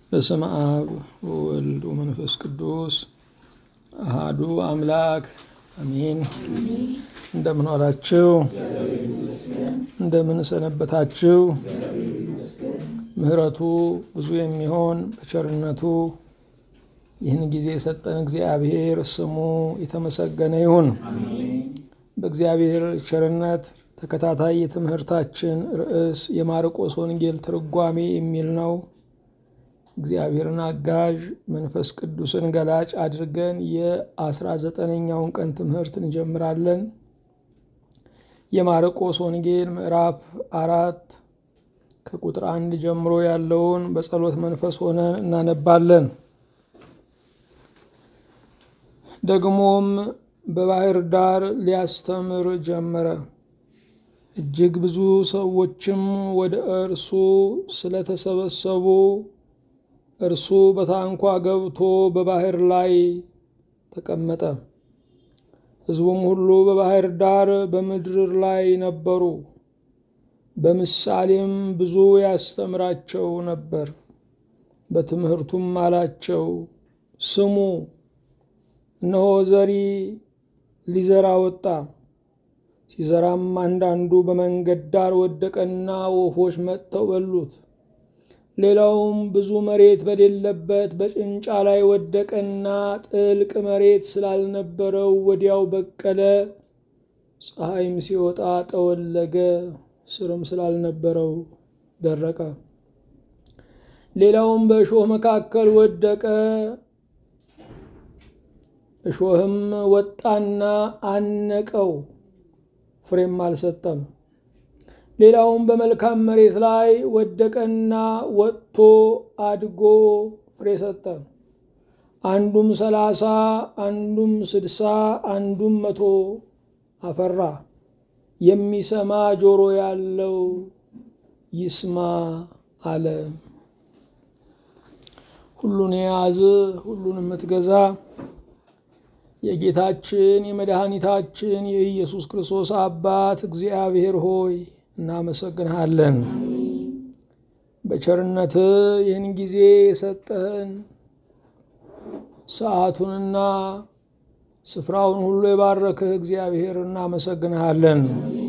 በስመ አብ ወወልድ ወመንፈስ ቅዱስ አሃዱ አምላክ አሜን። እንደምን ዋላችሁ? እንደምን ሰነበታችሁ? ምሕረቱ ብዙ የሚሆን በቸርነቱ ይህን ጊዜ የሰጠን እግዚአብሔር ስሙ የተመሰገነ ይሁን። በእግዚአብሔር ቸርነት ተከታታይ የትምህርታችን ርዕስ የማርቆስ ወንጌል ትርጓሜ የሚል ነው። እግዚአብሔርን አጋዥ መንፈስ ቅዱስን ገላጭ አድርገን የአስራ ዘጠነኛውን ቀን ትምህርት እንጀምራለን። የማርቆስ ወንጌል ምዕራፍ አራት ከቁጥር አንድ ጀምሮ ያለውን በጸሎት መንፈስ ሆነን እናነባለን። ደግሞም በባህር ዳር ሊያስተምር ጀመረ። እጅግ ብዙ ሰዎችም ወደ እርሱ ስለተሰበሰቡ እርሱ በታንኳ ገብቶ በባህር ላይ ተቀመጠ። ሕዝቡም ሁሉ በባህር ዳር በምድር ላይ ነበሩ። በምሳሌም ብዙ ያስተምራቸው ነበር። በትምህርቱም አላቸው፣ ስሙ፣ እነሆ ዘሪ ሊዘራ ወጣ። ሲዘራም አንዳንዱ በመንገድ ዳር ወደቀና ወፎች መጥተው በሉት። ሌላውም ብዙ መሬት በሌለበት በጭንጫ ላይ ወደቀና ጥልቅ መሬት ስላልነበረው ወዲያው በቀለ። ፀሐይም ሲወጣ ጠወለገ፣ ስርም ስላልነበረው ደረቀ። ሌላውም በእሾህ መካከል ወደቀ። እሾህም ወጣና አነቀው፣ ፍሬም አልሰጠም። ሌላውም በመልካም መሬት ላይ ወደቀና ወጥቶ አድጎ ፍሬ ሰጠ። አንዱም ሰላሳ አንዱም ስድሳ አንዱም መቶ አፈራ። የሚሰማ ጆሮ ያለው ይስማ አለ። ሁሉን የያዝ ሁሉን የምትገዛ የጌታችን የመድኃኒታችን የኢየሱስ ክርስቶስ አባት እግዚአብሔር ሆይ እናመሰግንሃለን። በቸርነት ይህን ጊዜ የሰጠህን ሰዓቱንና ስፍራውን ሁሉ የባረክህ እግዚአብሔር እናመሰግንሃለን።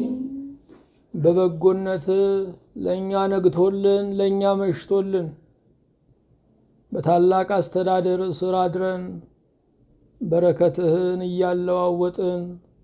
በበጎነት ለእኛ ነግቶልን ለእኛ መሽቶልን በታላቅ አስተዳደር ስር አድረን በረከትህን እያለዋወጥን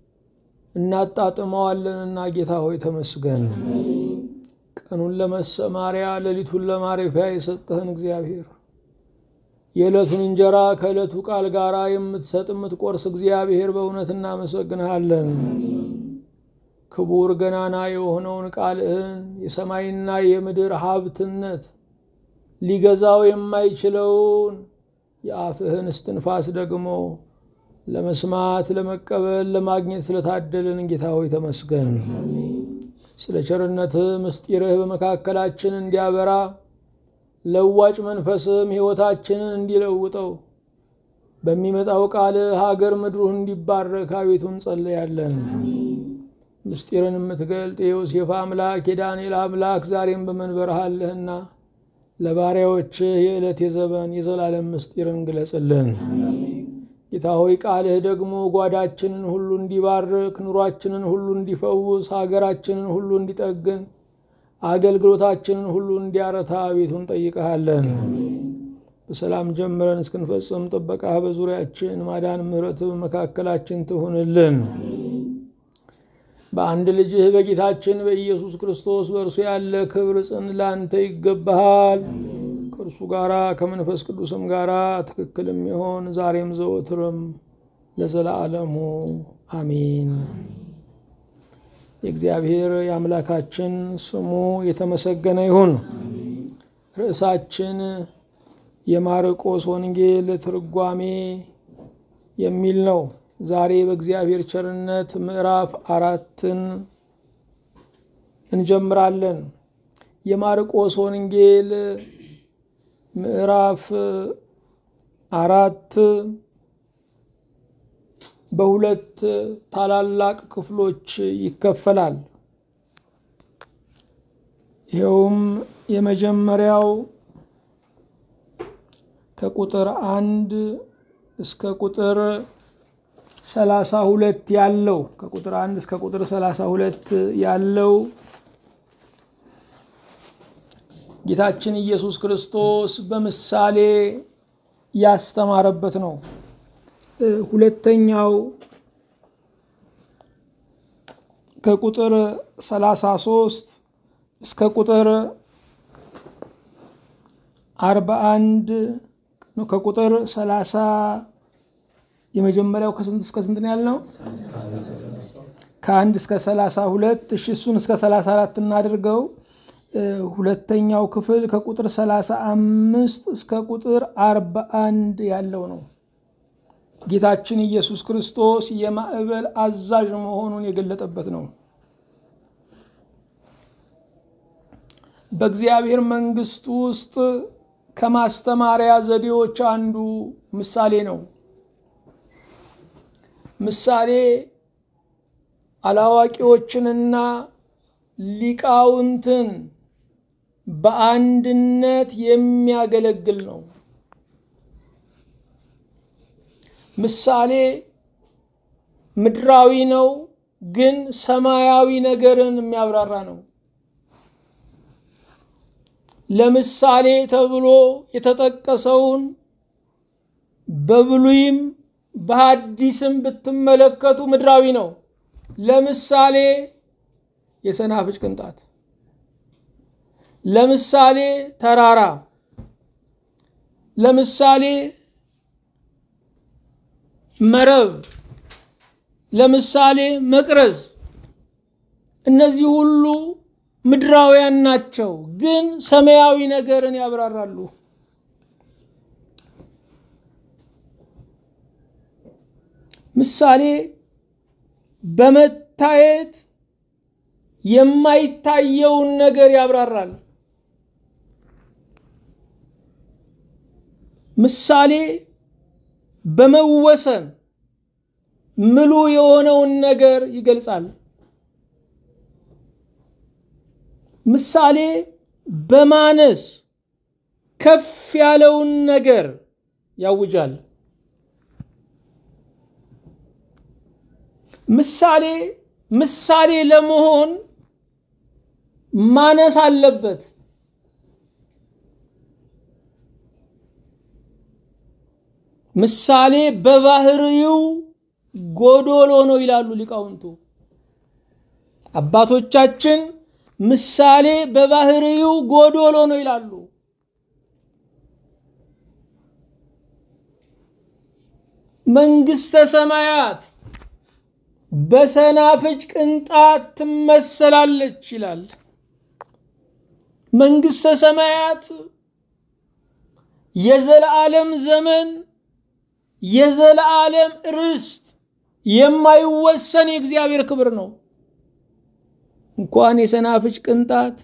እናጣጥመዋለንና ጌታ ሆይ ተመስገን። ቀኑን ለመሰማሪያ ሌሊቱን ለማረፊያ የሰጠህን እግዚአብሔር የዕለቱን እንጀራ ከዕለቱ ቃል ጋር የምትሰጥ የምትቆርስ እግዚአብሔር በእውነት እናመሰግንሃለን። ክቡር ገናና የሆነውን ቃልህን የሰማይና የምድር ሀብትነት ሊገዛው የማይችለውን የአፍህን እስትንፋስ ደግሞ ለመስማት ለመቀበል ለማግኘት ስለታደልን ጌታ ሆይ ተመስገን። ስለ ቸርነትህ ምስጢርህ በመካከላችን እንዲያበራ ለዋጭ መንፈስም ሕይወታችንን እንዲለውጠው በሚመጣው ቃልህ ሀገር ምድሩህ እንዲባረክ አቤቱ እንጸለያለን። ምስጢርን የምትገልጥ የዮሴፍ አምላክ የዳንኤል አምላክ ዛሬም በመንበርህ አለህና ለባሪያዎችህ የዕለት የዘመን የዘላለም ምስጢርን ግለጽልን። ጌታ ሆይ ቃልህ ደግሞ ጓዳችንን ሁሉ እንዲባርክ፣ ኑሯችንን ሁሉ እንዲፈውስ፣ ሀገራችንን ሁሉ እንዲጠግን፣ አገልግሎታችንን ሁሉ እንዲያረታ ቤቱን ጠይቀሃለን። በሰላም ጀምረን እስክንፈጽም ጥበቃህ በዙሪያችን ማዳን፣ ምሕረት በመካከላችን ትሁንልን። በአንድ ልጅህ በጌታችን በኢየሱስ ክርስቶስ በእርሱ ያለ ክብር ጽን ላንተ ይገባሃል። ከእርሱ ጋራ ከመንፈስ ቅዱስም ጋራ ትክክልም ይሆን ዛሬም ዘወትርም ለዘላለሙ አሜን። የእግዚአብሔር የአምላካችን ስሙ የተመሰገነ ይሁን። ርዕሳችን የማርቆስ ወንጌል ትርጓሜ የሚል ነው። ዛሬ በእግዚአብሔር ቸርነት ምዕራፍ አራትን እንጀምራለን። የማርቆስ ወንጌል ምዕራፍ አራት በሁለት ታላላቅ ክፍሎች ይከፈላል። ይኸውም የመጀመሪያው ከቁጥር አንድ እስከ ቁጥር ሰላሳ ሁለት ያለው ከቁጥር አንድ እስከ ቁጥር ሰላሳ ሁለት ያለው ጌታችን ኢየሱስ ክርስቶስ በምሳሌ ያስተማረበት ነው። ሁለተኛው ከቁጥር 33 እስከ ቁጥር 41 ከቁጥር 30 የመጀመሪያው ከስንት እስከ ስንት ነው ያልነው? ከአንድ እስከ 32 እሺ፣ እሱን እስከ 34 እናድርገው። ሁለተኛው ክፍል ከቁጥር 35 እስከ ቁጥር 41 ያለው ነው። ጌታችን ኢየሱስ ክርስቶስ የማዕበል አዛዥ መሆኑን የገለጠበት ነው። በእግዚአብሔር መንግሥት ውስጥ ከማስተማሪያ ዘዴዎች አንዱ ምሳሌ ነው። ምሳሌ አላዋቂዎችንና ሊቃውንትን በአንድነት የሚያገለግል ነው። ምሳሌ ምድራዊ ነው፣ ግን ሰማያዊ ነገርን የሚያብራራ ነው። ለምሳሌ ተብሎ የተጠቀሰውን በብሉይም በሐዲስም ብትመለከቱ ምድራዊ ነው። ለምሳሌ የሰናፍጭ ቅንጣት፣ ለምሳሌ ተራራ፣ ለምሳሌ መረብ፣ ለምሳሌ መቅረዝ፣ እነዚህ ሁሉ ምድራውያን ናቸው፣ ግን ሰማያዊ ነገርን ያብራራሉ። ምሳሌ በመታየት የማይታየውን ነገር ያብራራል። ምሳሌ በመወሰን ምሉ የሆነውን ነገር ይገልጻል። ምሳሌ በማነስ ከፍ ያለውን ነገር ያውጃል። ምሳሌ ምሳሌ ለመሆን ማነስ አለበት። ምሳሌ በባህሪው ጎዶሎ ነው ይላሉ ሊቃውንቱ። አባቶቻችን ምሳሌ በባህሪው ጎዶሎ ነው ይላሉ። መንግስተ ሰማያት በሰናፍጭ ቅንጣት ትመሰላለች ይላል። መንግስተ ሰማያት የዘለዓለም ዘመን የዘለዓለም ርስት የማይወሰን የእግዚአብሔር ክብር ነው። እንኳን የሰናፍጭ ቅንጣት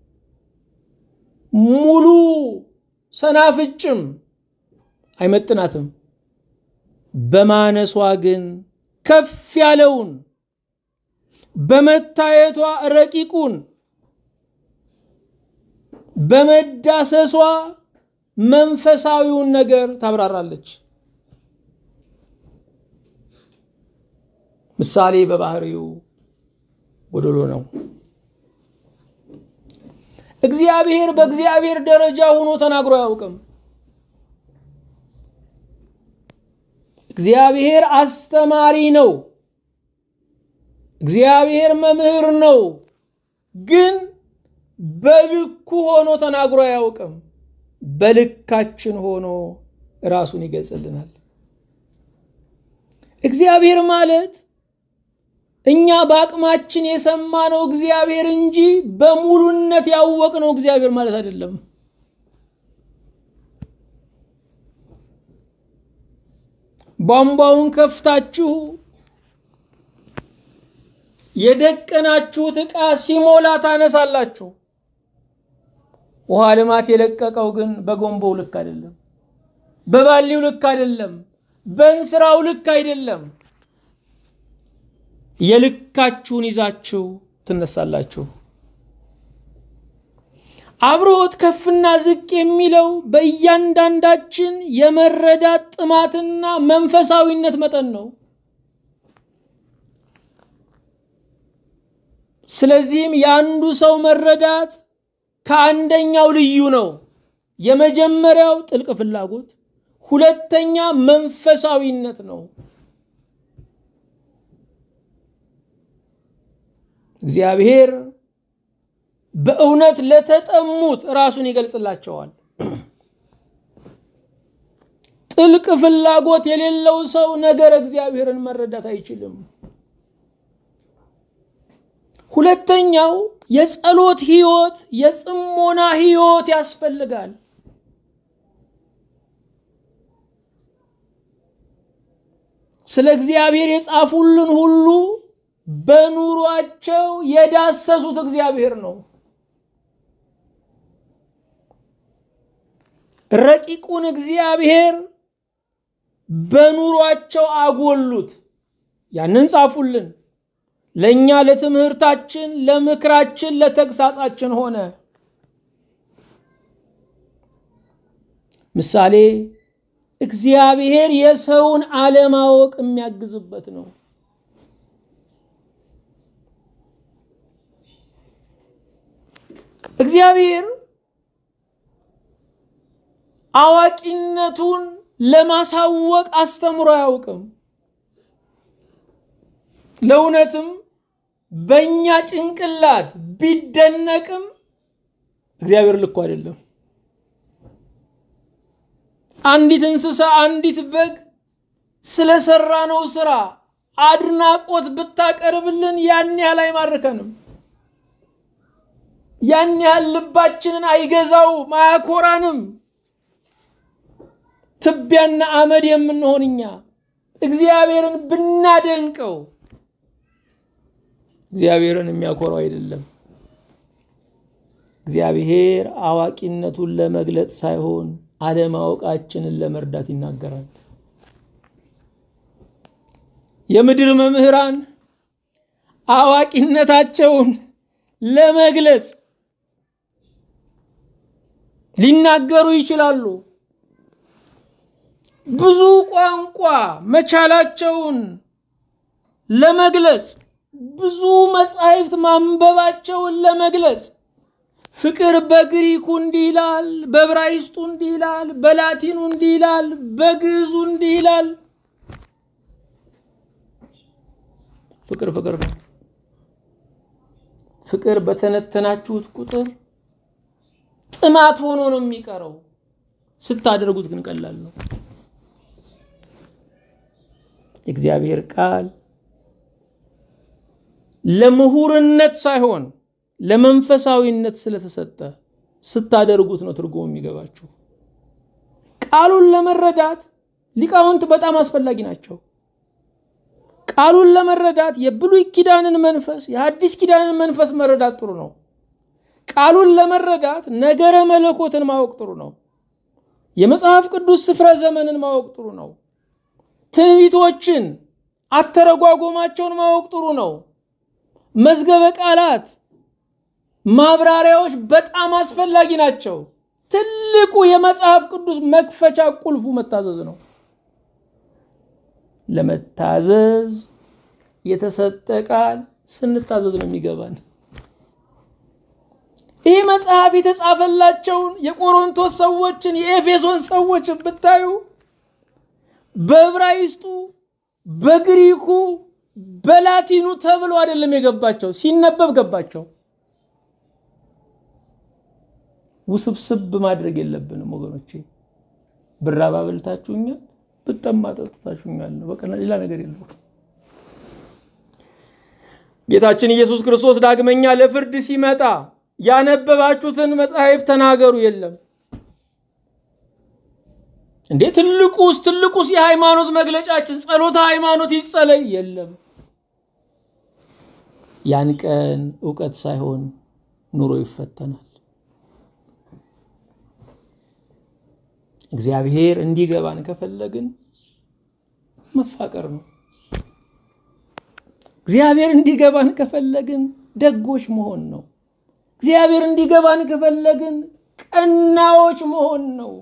ሙሉ ሰናፍጭም አይመጥናትም። በማነሷ ግን ከፍ ያለውን በመታየቷ ረቂቁን በመዳሰሷ መንፈሳዊውን ነገር ታብራራለች። ምሳሌ በባህሪው ጎዶሎ ነው። እግዚአብሔር በእግዚአብሔር ደረጃ ሆኖ ተናግሮ አያውቅም። እግዚአብሔር አስተማሪ ነው። እግዚአብሔር መምህር ነው። ግን በልኩ ሆኖ ተናግሮ አያውቅም። በልካችን ሆኖ ራሱን ይገልጽልናል። እግዚአብሔር ማለት እኛ በአቅማችን የሰማነው እግዚአብሔር እንጂ በሙሉነት ያወቅነው እግዚአብሔር ማለት አይደለም። ቧንቧውን ከፍታችሁ የደቀናችሁት ዕቃ ሲሞላ ታነሳላችሁ። ውሃ ልማት የለቀቀው ግን በጎንቦው ልክ አይደለም፣ በባሊው ልክ አይደለም፣ በእንስራው ልክ አይደለም። የልካችሁን ይዛችሁ ትነሳላችሁ። አብርሆት ከፍና ዝቅ የሚለው በእያንዳንዳችን የመረዳት ጥማትና መንፈሳዊነት መጠን ነው። ስለዚህም የአንዱ ሰው መረዳት ከአንደኛው ልዩ ነው። የመጀመሪያው ጥልቅ ፍላጎት፣ ሁለተኛ መንፈሳዊነት ነው። እግዚአብሔር በእውነት ለተጠሙት ራሱን ይገልጽላቸዋል። ጥልቅ ፍላጎት የሌለው ሰው ነገር እግዚአብሔርን መረዳት አይችልም። ሁለተኛው የጸሎት ህይወት፣ የጽሞና ህይወት ያስፈልጋል። ስለ እግዚአብሔር የጻፉልን ሁሉ በኑሯቸው የዳሰሱት እግዚአብሔር ነው። ረቂቁን እግዚአብሔር በኑሯቸው አጎሉት። ያንን ጻፉልን። ለእኛ ለትምህርታችን፣ ለምክራችን፣ ለተግሳጻችን ሆነ። ምሳሌ እግዚአብሔር የሰውን አለማወቅ የሚያግዝበት ነው። እግዚአብሔር አዋቂነቱን ለማሳወቅ አስተምሮ አያውቅም። ለእውነትም በእኛ ጭንቅላት ቢደነቅም እግዚአብሔር ልኩ አይደለም። አንዲት እንስሳ፣ አንዲት በግ ስለሰራነው ስራ አድናቆት ብታቀርብልን ያን ያህል አይማርከንም። ያን ያህል ልባችንን አይገዛውም፣ አያኮራንም። ትቢያና አመድ የምንሆን እኛ እግዚአብሔርን ብናደንቀው እግዚአብሔርን የሚያኮራው አይደለም። እግዚአብሔር አዋቂነቱን ለመግለጥ ሳይሆን አለማወቃችንን ለመርዳት ይናገራል። የምድር መምህራን አዋቂነታቸውን ለመግለጽ ሊናገሩ ይችላሉ። ብዙ ቋንቋ መቻላቸውን ለመግለጽ ብዙ መጻሕፍት ማንበባቸውን ለመግለጽ ፍቅር በግሪኩ እንዲህ ይላል፣ በዕብራይስጡ እንዲህ ይላል፣ በላቲኑ እንዲህ ይላል፣ በግዕዙ እንዲህ ይላል። ፍቅር ፍቅር ነው። ፍቅር በተነተናችሁት ቁጥር ጥማት ሆኖ ነው የሚቀረው። ስታደርጉት ግን ቀላል ነው። የእግዚአብሔር ቃል ለምሁርነት ሳይሆን ለመንፈሳዊነት ስለተሰጠ ስታደርጉት ነው ትርጉሙ የሚገባችሁ። ቃሉን ለመረዳት ሊቃውንት በጣም አስፈላጊ ናቸው። ቃሉን ለመረዳት የብሉይ ኪዳንን መንፈስ የሐዲስ ኪዳንን መንፈስ መረዳት ጥሩ ነው። ቃሉን ለመረዳት ነገረ መለኮትን ማወቅ ጥሩ ነው። የመጽሐፍ ቅዱስ ስፍረ ዘመንን ማወቅ ጥሩ ነው። ትንቢቶችን አተረጓጎማቸውን ማወቅ ጥሩ ነው። መዝገበ ቃላት ማብራሪያዎች በጣም አስፈላጊ ናቸው። ትልቁ የመጽሐፍ ቅዱስ መክፈቻ ቁልፉ መታዘዝ ነው። ለመታዘዝ የተሰጠ ቃል ስንታዘዝ ነው የሚገባን። ይህ መጽሐፍ የተጻፈላቸውን የቆሮንቶስ ሰዎችን የኤፌሶን ሰዎች ብታዩ በዕብራይስጡ፣ በግሪኩ፣ በላቲኑ ተብሎ አይደለም የገባቸው፣ ሲነበብ ገባቸው። ውስብስብ ማድረግ የለብንም ወገኖቼ። ብራብ አብልታችሁኛል፣ ብጠማ ጠጥታችሁኛል ነው። በቃ ሌላ ነገር የለው። ጌታችን ኢየሱስ ክርስቶስ ዳግመኛ ለፍርድ ሲመጣ ያነበባችሁትን መጽሐፍ ተናገሩ የለም እንዴ? ትልቁስ ትልቁስ የሃይማኖት መግለጫችን ጸሎተ ሃይማኖት ይጸለይ የለም። ያን ቀን እውቀት ሳይሆን ኑሮ ይፈተናል። እግዚአብሔር እንዲገባን ከፈለግን መፋቀር ነው። እግዚአብሔር እንዲገባን ከፈለግን ደጎች መሆን ነው። እግዚአብሔር እንዲገባን ከፈለግን ቀናዎች መሆን ነው።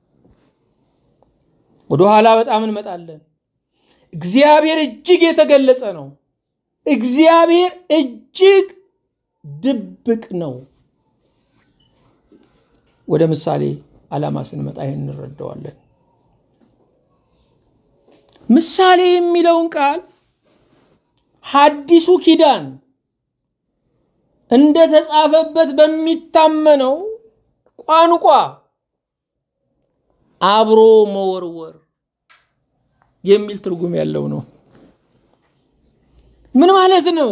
ወደኋላ በጣም እንመጣለን። እግዚአብሔር እጅግ የተገለጸ ነው። እግዚአብሔር እጅግ ድብቅ ነው። ወደ ምሳሌ ዓላማ ስንመጣ ይህን እንረዳዋለን። ምሳሌ የሚለውን ቃል ሐዲሱ ኪዳን እንደተጻፈበት በሚታመነው ቋንቋ አብሮ መወርወር የሚል ትርጉም ያለው ነው። ምን ማለት ነው?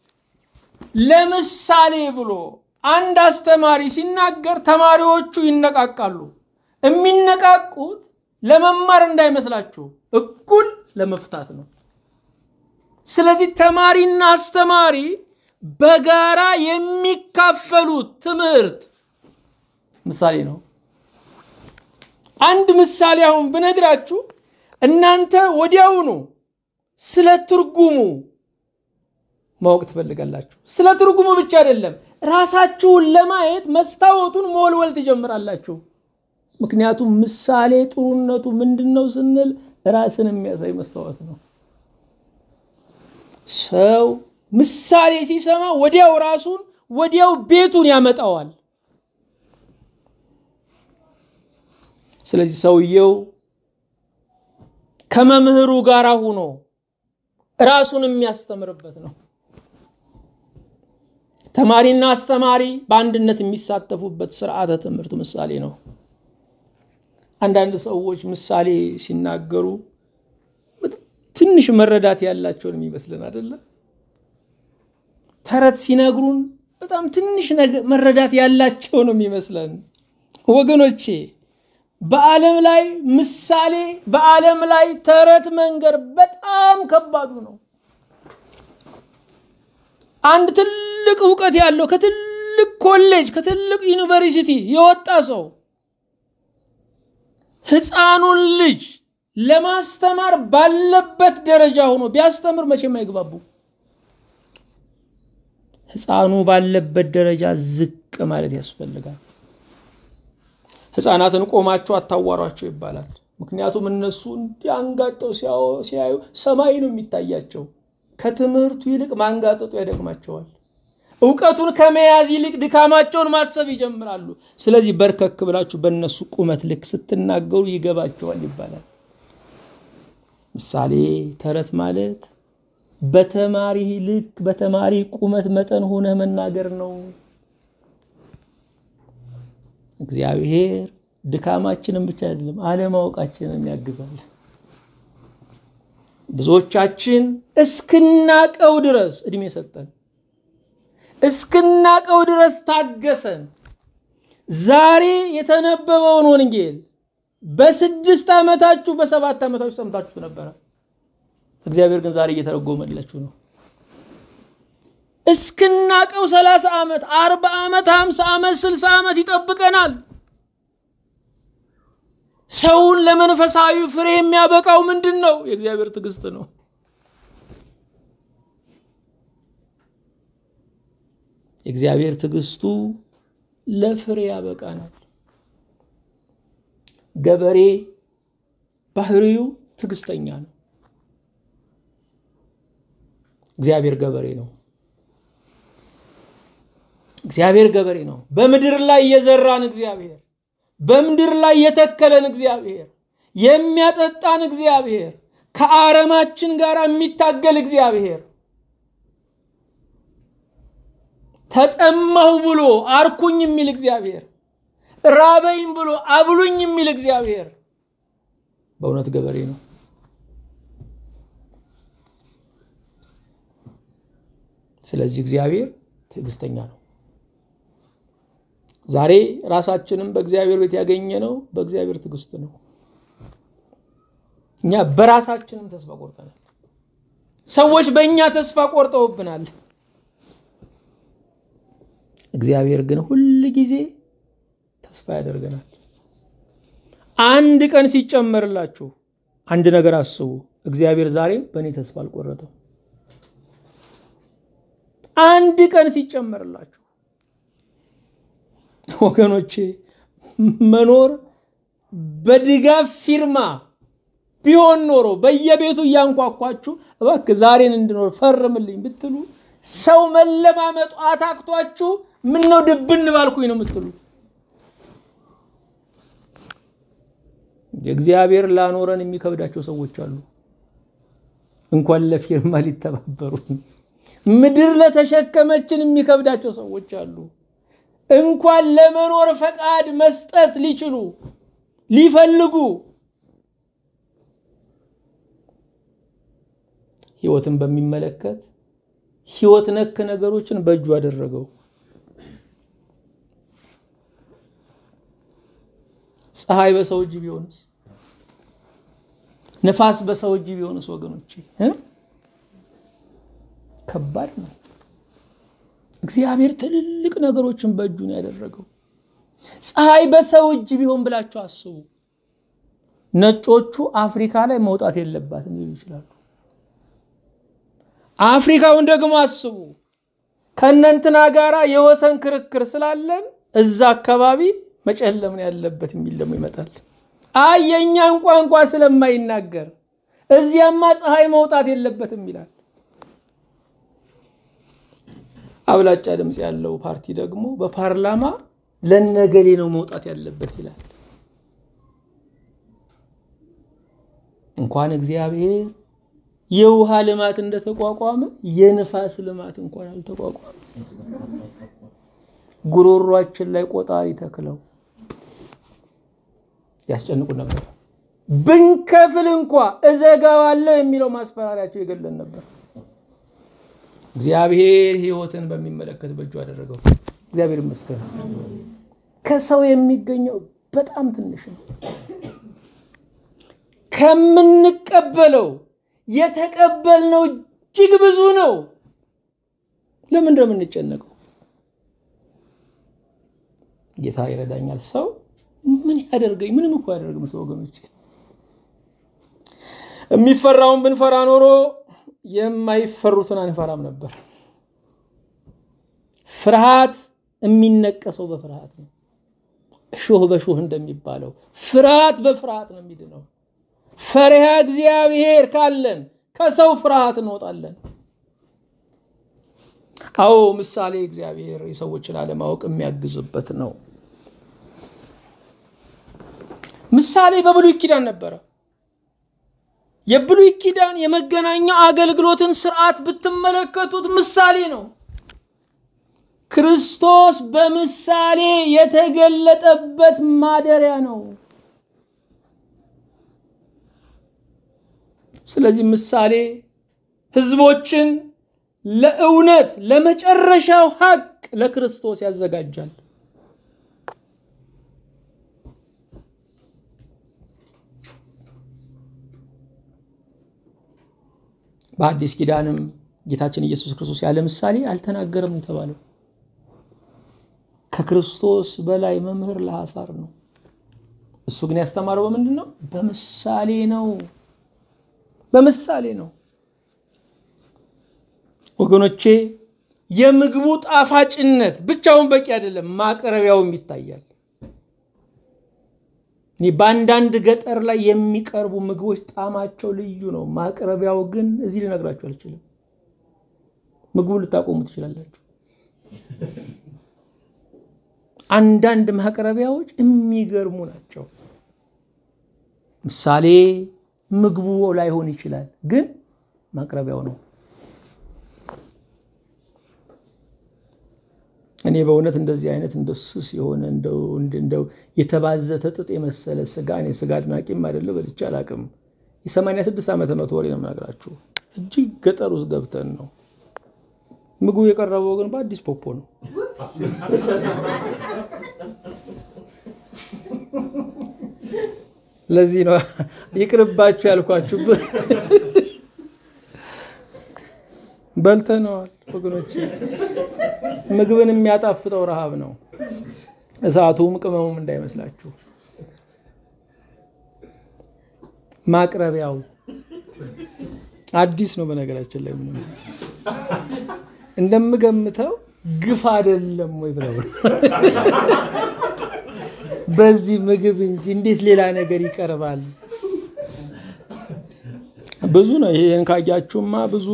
ለምሳሌ ብሎ አንድ አስተማሪ ሲናገር ተማሪዎቹ ይነቃቃሉ። የሚነቃቁት ለመማር እንዳይመስላችሁ እኩል ለመፍታት ነው። ስለዚህ ተማሪና አስተማሪ በጋራ የሚካፈሉት ትምህርት ምሳሌ ነው። አንድ ምሳሌ አሁን ብነግራችሁ እናንተ ወዲያውኑ ስለ ትርጉሙ ማወቅ ትፈልጋላችሁ። ስለ ትርጉሙ ብቻ አይደለም፣ ራሳችሁን ለማየት መስታወቱን መወልወል ትጀምራላችሁ። ምክንያቱም ምሳሌ ጥሩነቱ ምንድን ነው ስንል ራስን የሚያሳይ መስታወት ነው። ሰው ምሳሌ ሲሰማ ወዲያው ራሱን ወዲያው ቤቱን ያመጣዋል። ስለዚህ ሰውየው ከመምህሩ ጋር ሆኖ ራሱን የሚያስተምርበት ነው። ተማሪና አስተማሪ በአንድነት የሚሳተፉበት ስርዓተ ትምህርት ምሳሌ ነው። አንዳንድ ሰዎች ምሳሌ ሲናገሩ ትንሽ መረዳት ያላቸውን የሚመስልን አይደለም። ተረት ሲነግሩን በጣም ትንሽ መረዳት ያላቸው ነው የሚመስለን። ወገኖቼ በዓለም ላይ ምሳሌ በዓለም ላይ ተረት መንገር በጣም ከባዱ ነው። አንድ ትልቅ እውቀት ያለው ከትልቅ ኮሌጅ ከትልቅ ዩኒቨርሲቲ የወጣ ሰው ሕፃኑን ልጅ ለማስተማር ባለበት ደረጃ ሆኖ ቢያስተምር መቼም አይግባቡ። ሕፃኑ ባለበት ደረጃ ዝቅ ማለት ያስፈልጋል። ሕፃናትን ቆማቸው አታዋሯቸው ይባላል። ምክንያቱም እነሱ እንዲያንጋጠው ሲያዩ ሰማይ ነው የሚታያቸው። ከትምህርቱ ይልቅ ማንጋጠጡ ያደክማቸዋል። እውቀቱን ከመያዝ ይልቅ ድካማቸውን ማሰብ ይጀምራሉ። ስለዚህ በርከክ ብላችሁ በእነሱ ቁመት ልክ ስትናገሩ ይገባቸዋል ይባላል። ምሳሌ ተረት ማለት በተማሪ ልክ በተማሪ ቁመት መጠን ሆነ መናገር ነው። እግዚአብሔር ድካማችንን ብቻ አይደለም አለማወቃችንን ያግዛል። ብዙዎቻችን እስክናቀው ድረስ እድሜ ሰጠን፣ እስክናቀው ድረስ ታገሰን። ዛሬ የተነበበውን ወንጌል በስድስት ዓመታችሁ በሰባት ዓመታችሁ ሰምታችሁት ነበረ። እግዚአብሔር ግን ዛሬ እየተረጎመላችሁ ነው። እስክናቀው ሰላሳ ዓመት አርባ ዓመት ሀምሳ ዓመት ስልሳ ዓመት ይጠብቀናል። ሰውን ለመንፈሳዊ ፍሬ የሚያበቃው ምንድን ነው? የእግዚአብሔር ትዕግስት ነው። የእግዚአብሔር ትዕግስቱ ለፍሬ ያበቃናል። ገበሬ ባህሪው ትዕግስተኛ ነው። እግዚአብሔር ገበሬ ነው። እግዚአብሔር ገበሬ ነው። በምድር ላይ የዘራን እግዚአብሔር በምድር ላይ የተከለን እግዚአብሔር የሚያጠጣን እግዚአብሔር ከአረማችን ጋር የሚታገል እግዚአብሔር ተጠማሁ ብሎ አርኩኝ የሚል እግዚአብሔር ራበኝ ብሎ አብሉኝ የሚል እግዚአብሔር በእውነት ገበሬ ነው። ስለዚህ እግዚአብሔር ትዕግስተኛ ነው። ዛሬ ራሳችንም በእግዚአብሔር ቤት ያገኘ ነው በእግዚአብሔር ትዕግስት ነው። እኛ በራሳችንም ተስፋ ቆርጠናል። ሰዎች በእኛ ተስፋ ቆርጠውብናል። እግዚአብሔር ግን ሁል ጊዜ ተስፋ ያደርገናል። አንድ ቀን ሲጨመርላችሁ አንድ ነገር አስቡ። እግዚአብሔር ዛሬም በእኔ ተስፋ አልቆረጠም። አንድ ቀን ሲጨመርላችሁ ወገኖቼ መኖር በድጋፍ ፊርማ ቢሆን ኖሮ በየቤቱ እያንኳኳችሁ እባክህ ዛሬን እንድኖር ፈርምልኝ ብትሉ ሰው መለማመጡ አታክቷችሁ ምን ነው ድብን ባልኩኝ ነው የምትሉት። እግዚአብሔር ላኖረን የሚከብዳቸው ሰዎች አሉ። እንኳን ለፊርማ ሊተባበሩ ምድር ለተሸከመችን የሚከብዳቸው ሰዎች አሉ። እንኳን ለመኖር ፈቃድ መስጠት ሊችሉ ሊፈልጉ ህይወትን በሚመለከት ህይወት ነክ ነገሮችን በእጁ አደረገው። ፀሐይ በሰው እጅ ቢሆንስ? ነፋስ በሰው እጅ ቢሆንስ? ወገኖች ከባድ ነው። እግዚአብሔር ትልልቅ ነገሮችን በእጁ ነው ያደረገው። ፀሐይ በሰው እጅ ቢሆን ብላችሁ አስቡ። ነጮቹ አፍሪካ ላይ መውጣት የለባትም ሊሉ ይችላሉ። አፍሪካውን ደግሞ አስቡ። ከእነንትና ጋራ የወሰን ክርክር ስላለን እዛ አካባቢ መጨለምን ያለበት የሚል ደግሞ ይመጣል። አይ የእኛን ቋንቋ ስለማይናገር እዚያማ ፀሐይ መውጣት የለበትም ይላል። አብላጫ ድምፅ ያለው ፓርቲ ደግሞ በፓርላማ ለነገሌ ነው መውጣት ያለበት ይላል። እንኳን እግዚአብሔር የውሃ ልማት እንደተቋቋመ የንፋስ ልማት እንኳን አልተቋቋመ። ጉሮሯችን ላይ ቆጣሪ ተክለው ያስጨንቁ ነበር። ብንከፍል እንኳ እዘጋዋለሁ የሚለው ማስፈራሪያቸው የገለን ነበር። እግዚአብሔር ሕይወትን በሚመለከት በእጁ አደረገው። እግዚአብሔር ይመስገን። ከሰው የሚገኘው በጣም ትንሽ ነው። ከምንቀበለው የተቀበልነው እጅግ ብዙ ነው። ለምን እንደምንጨነቀው ጌታ ይረዳኛል። ሰው ምን ያደርገኝ? ምንም እኮ ያደርግም ሰው ወገኖች። የሚፈራውን ብንፈራ ኖሮ የማይፈሩትን አንፈራም ነበር። ፍርሃት የሚነቀሰው በፍርሃት ነው። እሾህ በሾህ እንደሚባለው ፍርሃት በፍርሃት ነው የሚድነው። ፈሪሃ እግዚአብሔር ካለን ከሰው ፍርሃት እንወጣለን። አዎ ምሳሌ እግዚአብሔር የሰዎችን አለማወቅ የሚያግዝበት ነው። ምሳሌ በብሉይ ኪዳን ነበረ። የብሉይ ኪዳን የመገናኛው አገልግሎትን ስርዓት ብትመለከቱት ምሳሌ ነው። ክርስቶስ በምሳሌ የተገለጠበት ማደሪያ ነው። ስለዚህ ምሳሌ ህዝቦችን ለእውነት ለመጨረሻው ሀቅ ለክርስቶስ ያዘጋጃል። በአዲስ ኪዳንም ጌታችን ኢየሱስ ክርስቶስ ያለ ምሳሌ አልተናገረም የተባለው ከክርስቶስ በላይ መምህር ለሐሳር ነው። እሱ ግን ያስተማረው በምንድን ነው? በምሳሌ ነው። በምሳሌ ነው። ወገኖቼ የምግቡ ጣፋጭነት ብቻውን በቂ አይደለም፣ ማቅረቢያውም ይታያል። በአንዳንድ ገጠር ላይ የሚቀርቡ ምግቦች ጣዕማቸው ልዩ ነው። ማቅረቢያው ግን እዚህ ልነግራችሁ አልችልም። ምግቡ ልታቆሙ ትችላላችሁ። አንዳንድ ማቅረቢያዎች የሚገርሙ ናቸው። ምሳሌ ምግቡ ላይሆን ይችላል፣ ግን ማቅረቢያው ነው። እኔ በእውነት እንደዚህ አይነት እንደ ስስ የሆነ እንደው የተባዘተ ጥጥ የመሰለ ስጋ እኔ ስጋ አድናቂም አይደለ በልቼ አላቅም። የሰማንያ ስድስት ዓመተ ምህረት ወሬ ነው የምነግራችሁ። እጅግ ገጠር ውስጥ ገብተን ነው ምግቡ የቀረበው ግን በአዲስ ፖፖ ነው። ለዚህ ነው ይቅርባችሁ ያልኳችሁ። በልተነዋል ወገኖች። ምግብን የሚያጣፍጠው ረሃብ ነው፣ እሳቱም ቅመሙም እንዳይመስላችሁ። ማቅረቢያው አዲስ ነው። በነገራችን ላይ እንደምገምተው ግፍ አይደለም ወይ ብለው በዚህ ምግብ እንጂ እንዴት ሌላ ነገር ይቀርባል? ብዙ ነው። ይሄን ካያችሁማ ብዙ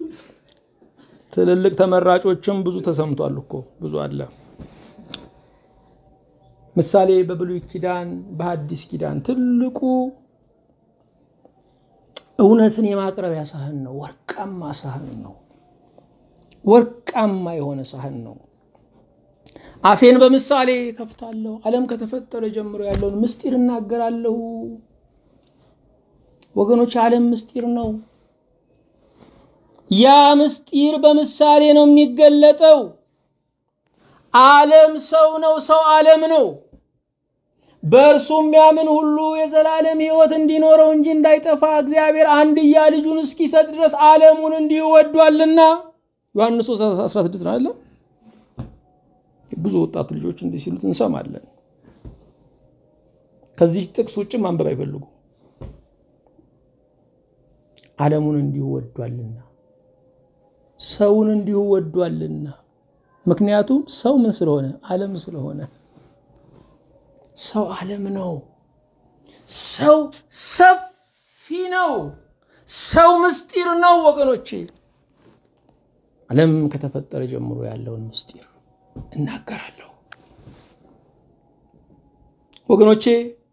ትልልቅ ተመራጮችም ብዙ ተሰምቷል እኮ ብዙ አለ። ምሳሌ በብሉይ ኪዳን በሐዲስ ኪዳን ትልቁ እውነትን የማቅረቢያ ሳህን ነው። ወርቃማ ሳህን ነው። ወርቃማ የሆነ ሳህን ነው። አፌን በምሳሌ ከፍታለሁ። ዓለም ከተፈጠረ ጀምሮ ያለውን ምስጢር እናገራለሁ። ወገኖች ዓለም ምስጢር ነው። ያ ምስጢር በምሳሌ ነው የሚገለጠው። ዓለም ሰው ነው፣ ሰው ዓለም ነው። በእርሱ የሚያምን ሁሉ የዘላለም ሕይወት እንዲኖረው እንጂ እንዳይጠፋ እግዚአብሔር አንድያ ልጁን እስኪሰጥ ድረስ ዓለሙን እንዲሁ ወዷልና ዮሐንስ 16 ነው አለ። ብዙ ወጣት ልጆች እንዲህ ሲሉት እንሰማለን። ከዚህ ጥቅስ ውጭ ማንበብ አይፈልጉ። ዓለሙን እንዲሁ ወዷልና ሰውን እንዲሁ ወዷልና። ምክንያቱም ሰው ምን ስለሆነ? ዓለም ስለሆነ። ሰው ዓለም ነው። ሰው ሰፊ ነው። ሰው ምስጢር ነው ወገኖቼ። ዓለም ከተፈጠረ ጀምሮ ያለውን ምስጢር እናገራለሁ ወገኖቼ።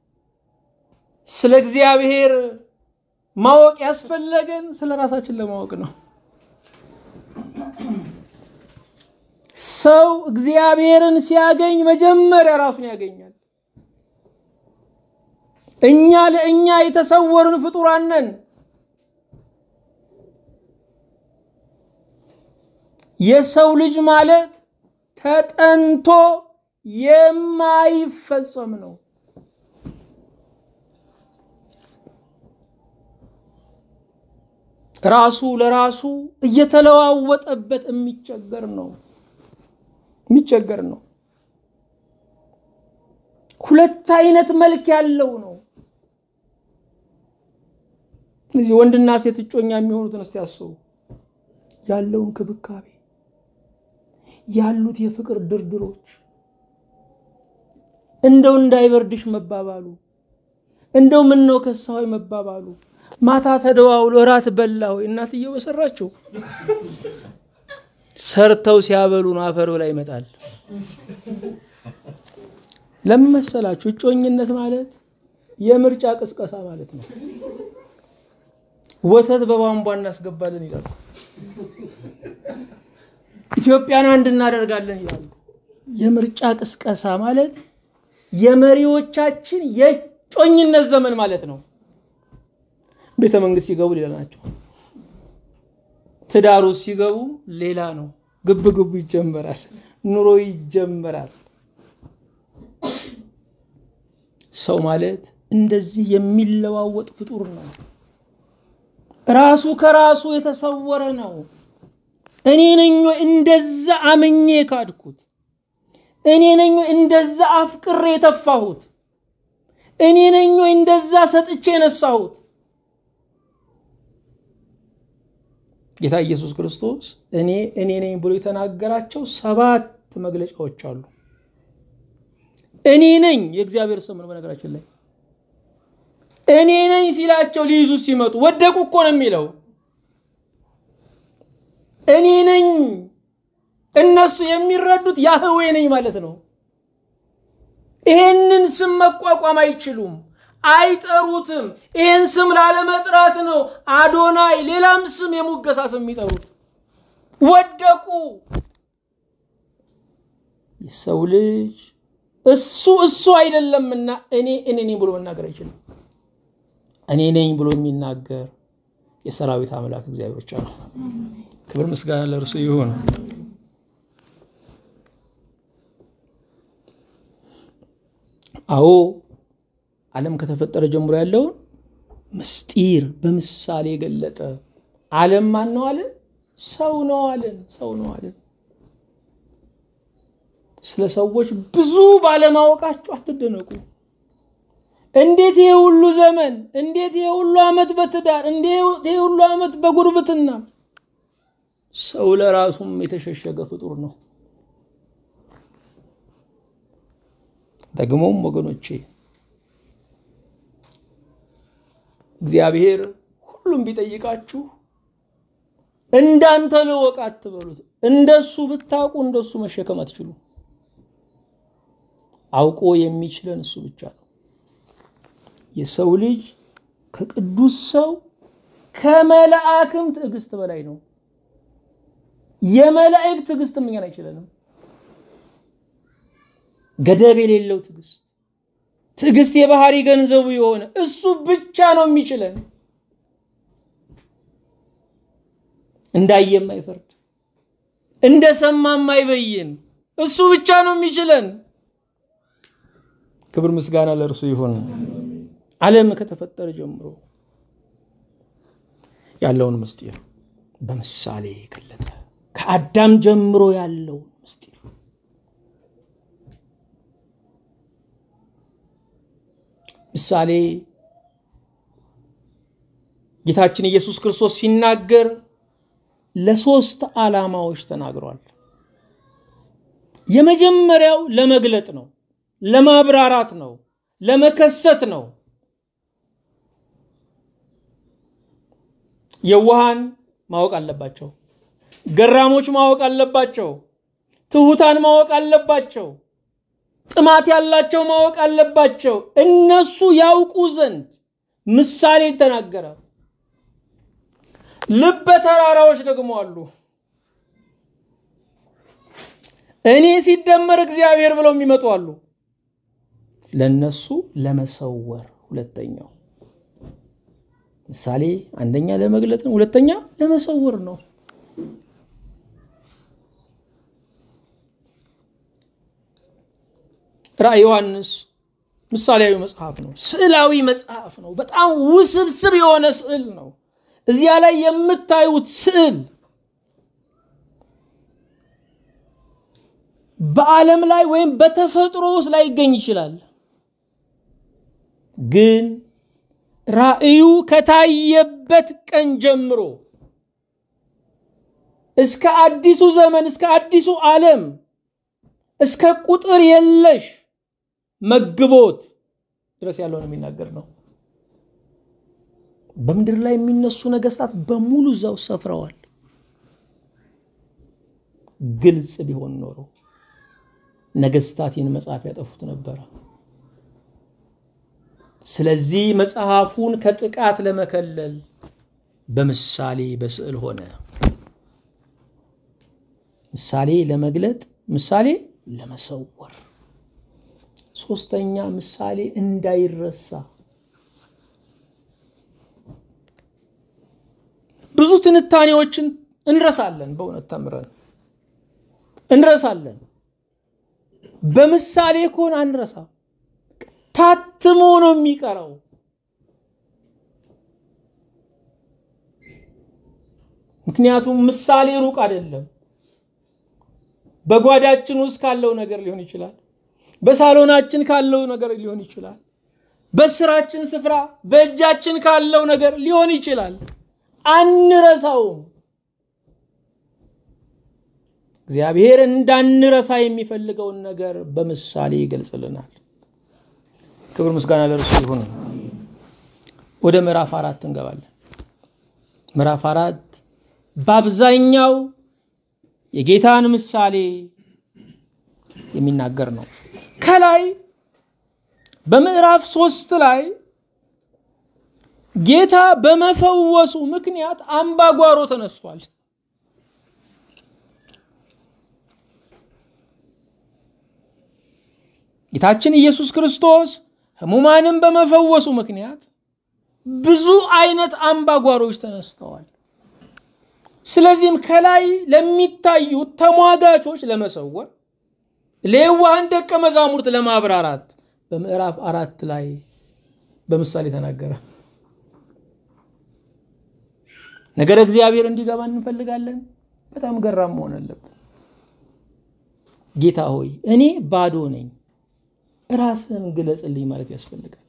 ስለ እግዚአብሔር ማወቅ ያስፈለገን ስለ ራሳችን ለማወቅ ነው። ሰው እግዚአብሔርን ሲያገኝ መጀመሪያ ራሱን ያገኛል። እኛ ለእኛ የተሰወርን ፍጡራን ነን። የሰው ልጅ ማለት ተጠንቶ የማይፈጸም ነው። ራሱ ለራሱ እየተለዋወጠበት የሚቸገር ነው የሚቸገር ነው። ሁለት አይነት መልክ ያለው ነው። ስለዚህ ወንድና ሴት እጮኛ የሚሆኑትን እስቲ ያስቡ። ያለው እንክብካቤ፣ ያሉት የፍቅር ድርድሮች፣ እንደው እንዳይበርድሽ መባባሉ፣ እንደው ምን ነው ከሳሆይ መባባሉ፣ ማታ ተደዋውሎ እራት በላ ሆይ እናትየው በሰራቸው ሰርተው ሲያበሉ ነው አፈር ላይ ይመጣል። ለምን መሰላችሁ? እጮኝነት ማለት የምርጫ ቅስቀሳ ማለት ነው። ወተት በቧንቧ እናስገባለን ይላሉ። ኢትዮጵያን አንድ እናደርጋለን ይላሉ። የምርጫ ቅስቀሳ ማለት የመሪዎቻችን የእጮኝነት ዘመን ማለት ነው። ቤተ መንግስት ሲገቡ ሌላ ናቸው። ትዳሩ ሲገቡ ሌላ ነው። ግብ ግቡ ይጀመራል። ኑሮ ይጀመራል። ሰው ማለት እንደዚህ የሚለዋወጥ ፍጡር ነው። ራሱ ከራሱ የተሰወረ ነው። እኔ ነኝ እንደዛ አምኜ ካድኩት? እኔ ነኝ እንደዛ አፍቅሬ የተፋሁት? እኔ ነኝ እንደዛ ሰጥቼ የነሳሁት? ጌታ ኢየሱስ ክርስቶስ እኔ እኔ ነኝ ብሎ የተናገራቸው ሰባት መግለጫዎች አሉ። እኔ ነኝ የእግዚአብሔር ስም ነው። በነገራችን ላይ እኔ ነኝ ሲላቸው ሊይዙ ሲመጡ ወደቁ እኮ ነው የሚለው። እኔ ነኝ እነሱ የሚረዱት ያህዌ ነኝ ማለት ነው። ይሄንን ስም መቋቋም አይችሉም፣ አይጠሩትም። ይህን ስም ላለመጥራት ነው አዶናይ፣ ሌላም ስም የሙገሳ ስም የሚጠሩት። ወደቁ። የሰው ልጅ እሱ እሱ አይደለምና እኔ እኔ ነኝ ብሎ መናገር አይችልም። እኔ ነኝ ብሎ የሚናገር የሰራዊት አምላክ እግዚአብሔር ብቻ ነው። ክብር ምስጋና ለእርሱ ይሁን። አዎ ዓለም ከተፈጠረ ጀምሮ ያለውን ምስጢር በምሳሌ ገለጠ። ዓለም ማን ነው አለን? ሰው ነው አለን። ሰው ነው አለን። ስለ ሰዎች ብዙ ባለማወቃችሁ አትደነቁ። እንዴት ይሄ ሁሉ ዘመን፣ እንዴት ይሄ ሁሉ ዓመት በትዳር፣ እንዴት ይሄ ሁሉ ዓመት በጉርብትና። ሰው ለራሱም የተሸሸገ ፍጡር ነው። ደግሞም ወገኖቼ እግዚአብሔር ሁሉም ቢጠይቃችሁ እንዳንተ ልወቅ አትበሉት። እንደሱ ብታውቁ እንደሱ መሸከም አትችሉ። አውቆ የሚችለን እሱ ብቻ ነው። የሰው ልጅ ከቅዱስ ሰው ከመላእክም ትዕግስት በላይ ነው። የመላእክት ትዕግስትም እኛን አይችለንም። ገደብ የሌለው ትዕግስት ትዕግስት የባህሪ ገንዘቡ የሆነ እሱ ብቻ ነው የሚችለን። እንዳየም አይፈርድ፣ እንደሰማም አይበይን። እሱ ብቻ ነው የሚችለን። ክብር ምስጋና ለእርሱ ይሁን። ዓለም ከተፈጠረ ጀምሮ ያለውን ምስጢር በምሳሌ ገለጠ። ከአዳም ጀምሮ ያለውን ምስጢር ምሳሌ ጌታችን ኢየሱስ ክርስቶስ ሲናገር ለሶስት ዓላማዎች ተናግሯል። የመጀመሪያው ለመግለጥ ነው፣ ለማብራራት ነው፣ ለመከሰት ነው። የዋሃን ማወቅ አለባቸው። ገራሞች ማወቅ አለባቸው። ትሑታን ማወቅ አለባቸው። ጥማት ያላቸው ማወቅ አለባቸው። እነሱ ያውቁ ዘንድ ምሳሌ ተናገረ። ልበ ተራራዎች ደግሞ አሉ። እኔ ሲደመር እግዚአብሔር ብለው የሚመጡ አሉ። ለነሱ ለመሰወር ሁለተኛው ምሳሌ አንደኛ ለመግለጥ ነው፣ ሁለተኛ ለመሰወር ነው። ራዕይ ዮሐንስ ምሳሌያዊ መጽሐፍ ነው፣ ስዕላዊ መጽሐፍ ነው። በጣም ውስብስብ የሆነ ስዕል ነው። እዚያ ላይ የምታዩት ስዕል በዓለም ላይ ወይም በተፈጥሮ ውስጥ ላይገኝ ይችላል። ግን ራእዩ ከታየበት ቀን ጀምሮ እስከ አዲሱ ዘመን እስከ አዲሱ ዓለም እስከ ቁጥር የለሽ መግቦት ድረስ ያለውን የሚናገር ነው። በምድር ላይ የሚነሱ ነገስታት በሙሉ እዛው ሰፍረዋል። ግልጽ ቢሆን ኖሮ ነገስታት ይህን መጽሐፍ ያጠፉት ነበረ። ስለዚህ መጽሐፉን ከጥቃት ለመከለል በምሳሌ በስዕል ሆነ። ምሳሌ ለመግለጥ፣ ምሳሌ ለመሰወር፣ ሶስተኛ ምሳሌ እንዳይረሳ። ብዙ ትንታኔዎችን እንረሳለን። በእውነት ተምረን እንረሳለን። በምሳሌ ከሆነ አንረሳ። ታትሞ ነው የሚቀረው። ምክንያቱም ምሳሌ ሩቅ አይደለም። በጓዳችን ውስጥ ካለው ነገር ሊሆን ይችላል። በሳሎናችን ካለው ነገር ሊሆን ይችላል። በስራችን ስፍራ በእጃችን ካለው ነገር ሊሆን ይችላል። አንረሳውም። እግዚአብሔር እንዳንረሳ የሚፈልገውን ነገር በምሳሌ ይገልጽልናል። ክብር ምስጋና ለእርሱ ይሁን። ወደ ምዕራፍ አራት እንገባለን። ምዕራፍ አራት በአብዛኛው የጌታን ምሳሌ የሚናገር ነው። ከላይ በምዕራፍ ሶስት ላይ ጌታ በመፈወሱ ምክንያት አምባጓሮ ተነስቷል። ጌታችን ኢየሱስ ክርስቶስ ሕሙማንን በመፈወሱ ምክንያት ብዙ አይነት አምባጓሮች ተነስተዋል። ስለዚህም ከላይ ለሚታዩት ተሟጋቾች ለመሰወር ለየዋሃን ደቀ መዛሙርት ለማብራራት በምዕራፍ አራት ላይ በምሳሌ ተናገረ። ነገረ እግዚአብሔር እንዲገባ እንፈልጋለን። በጣም ገራም መሆን አለብን። ጌታ ሆይ እኔ ባዶ ነኝ፣ ራስህን ግለጽልኝ ማለት ያስፈልጋል።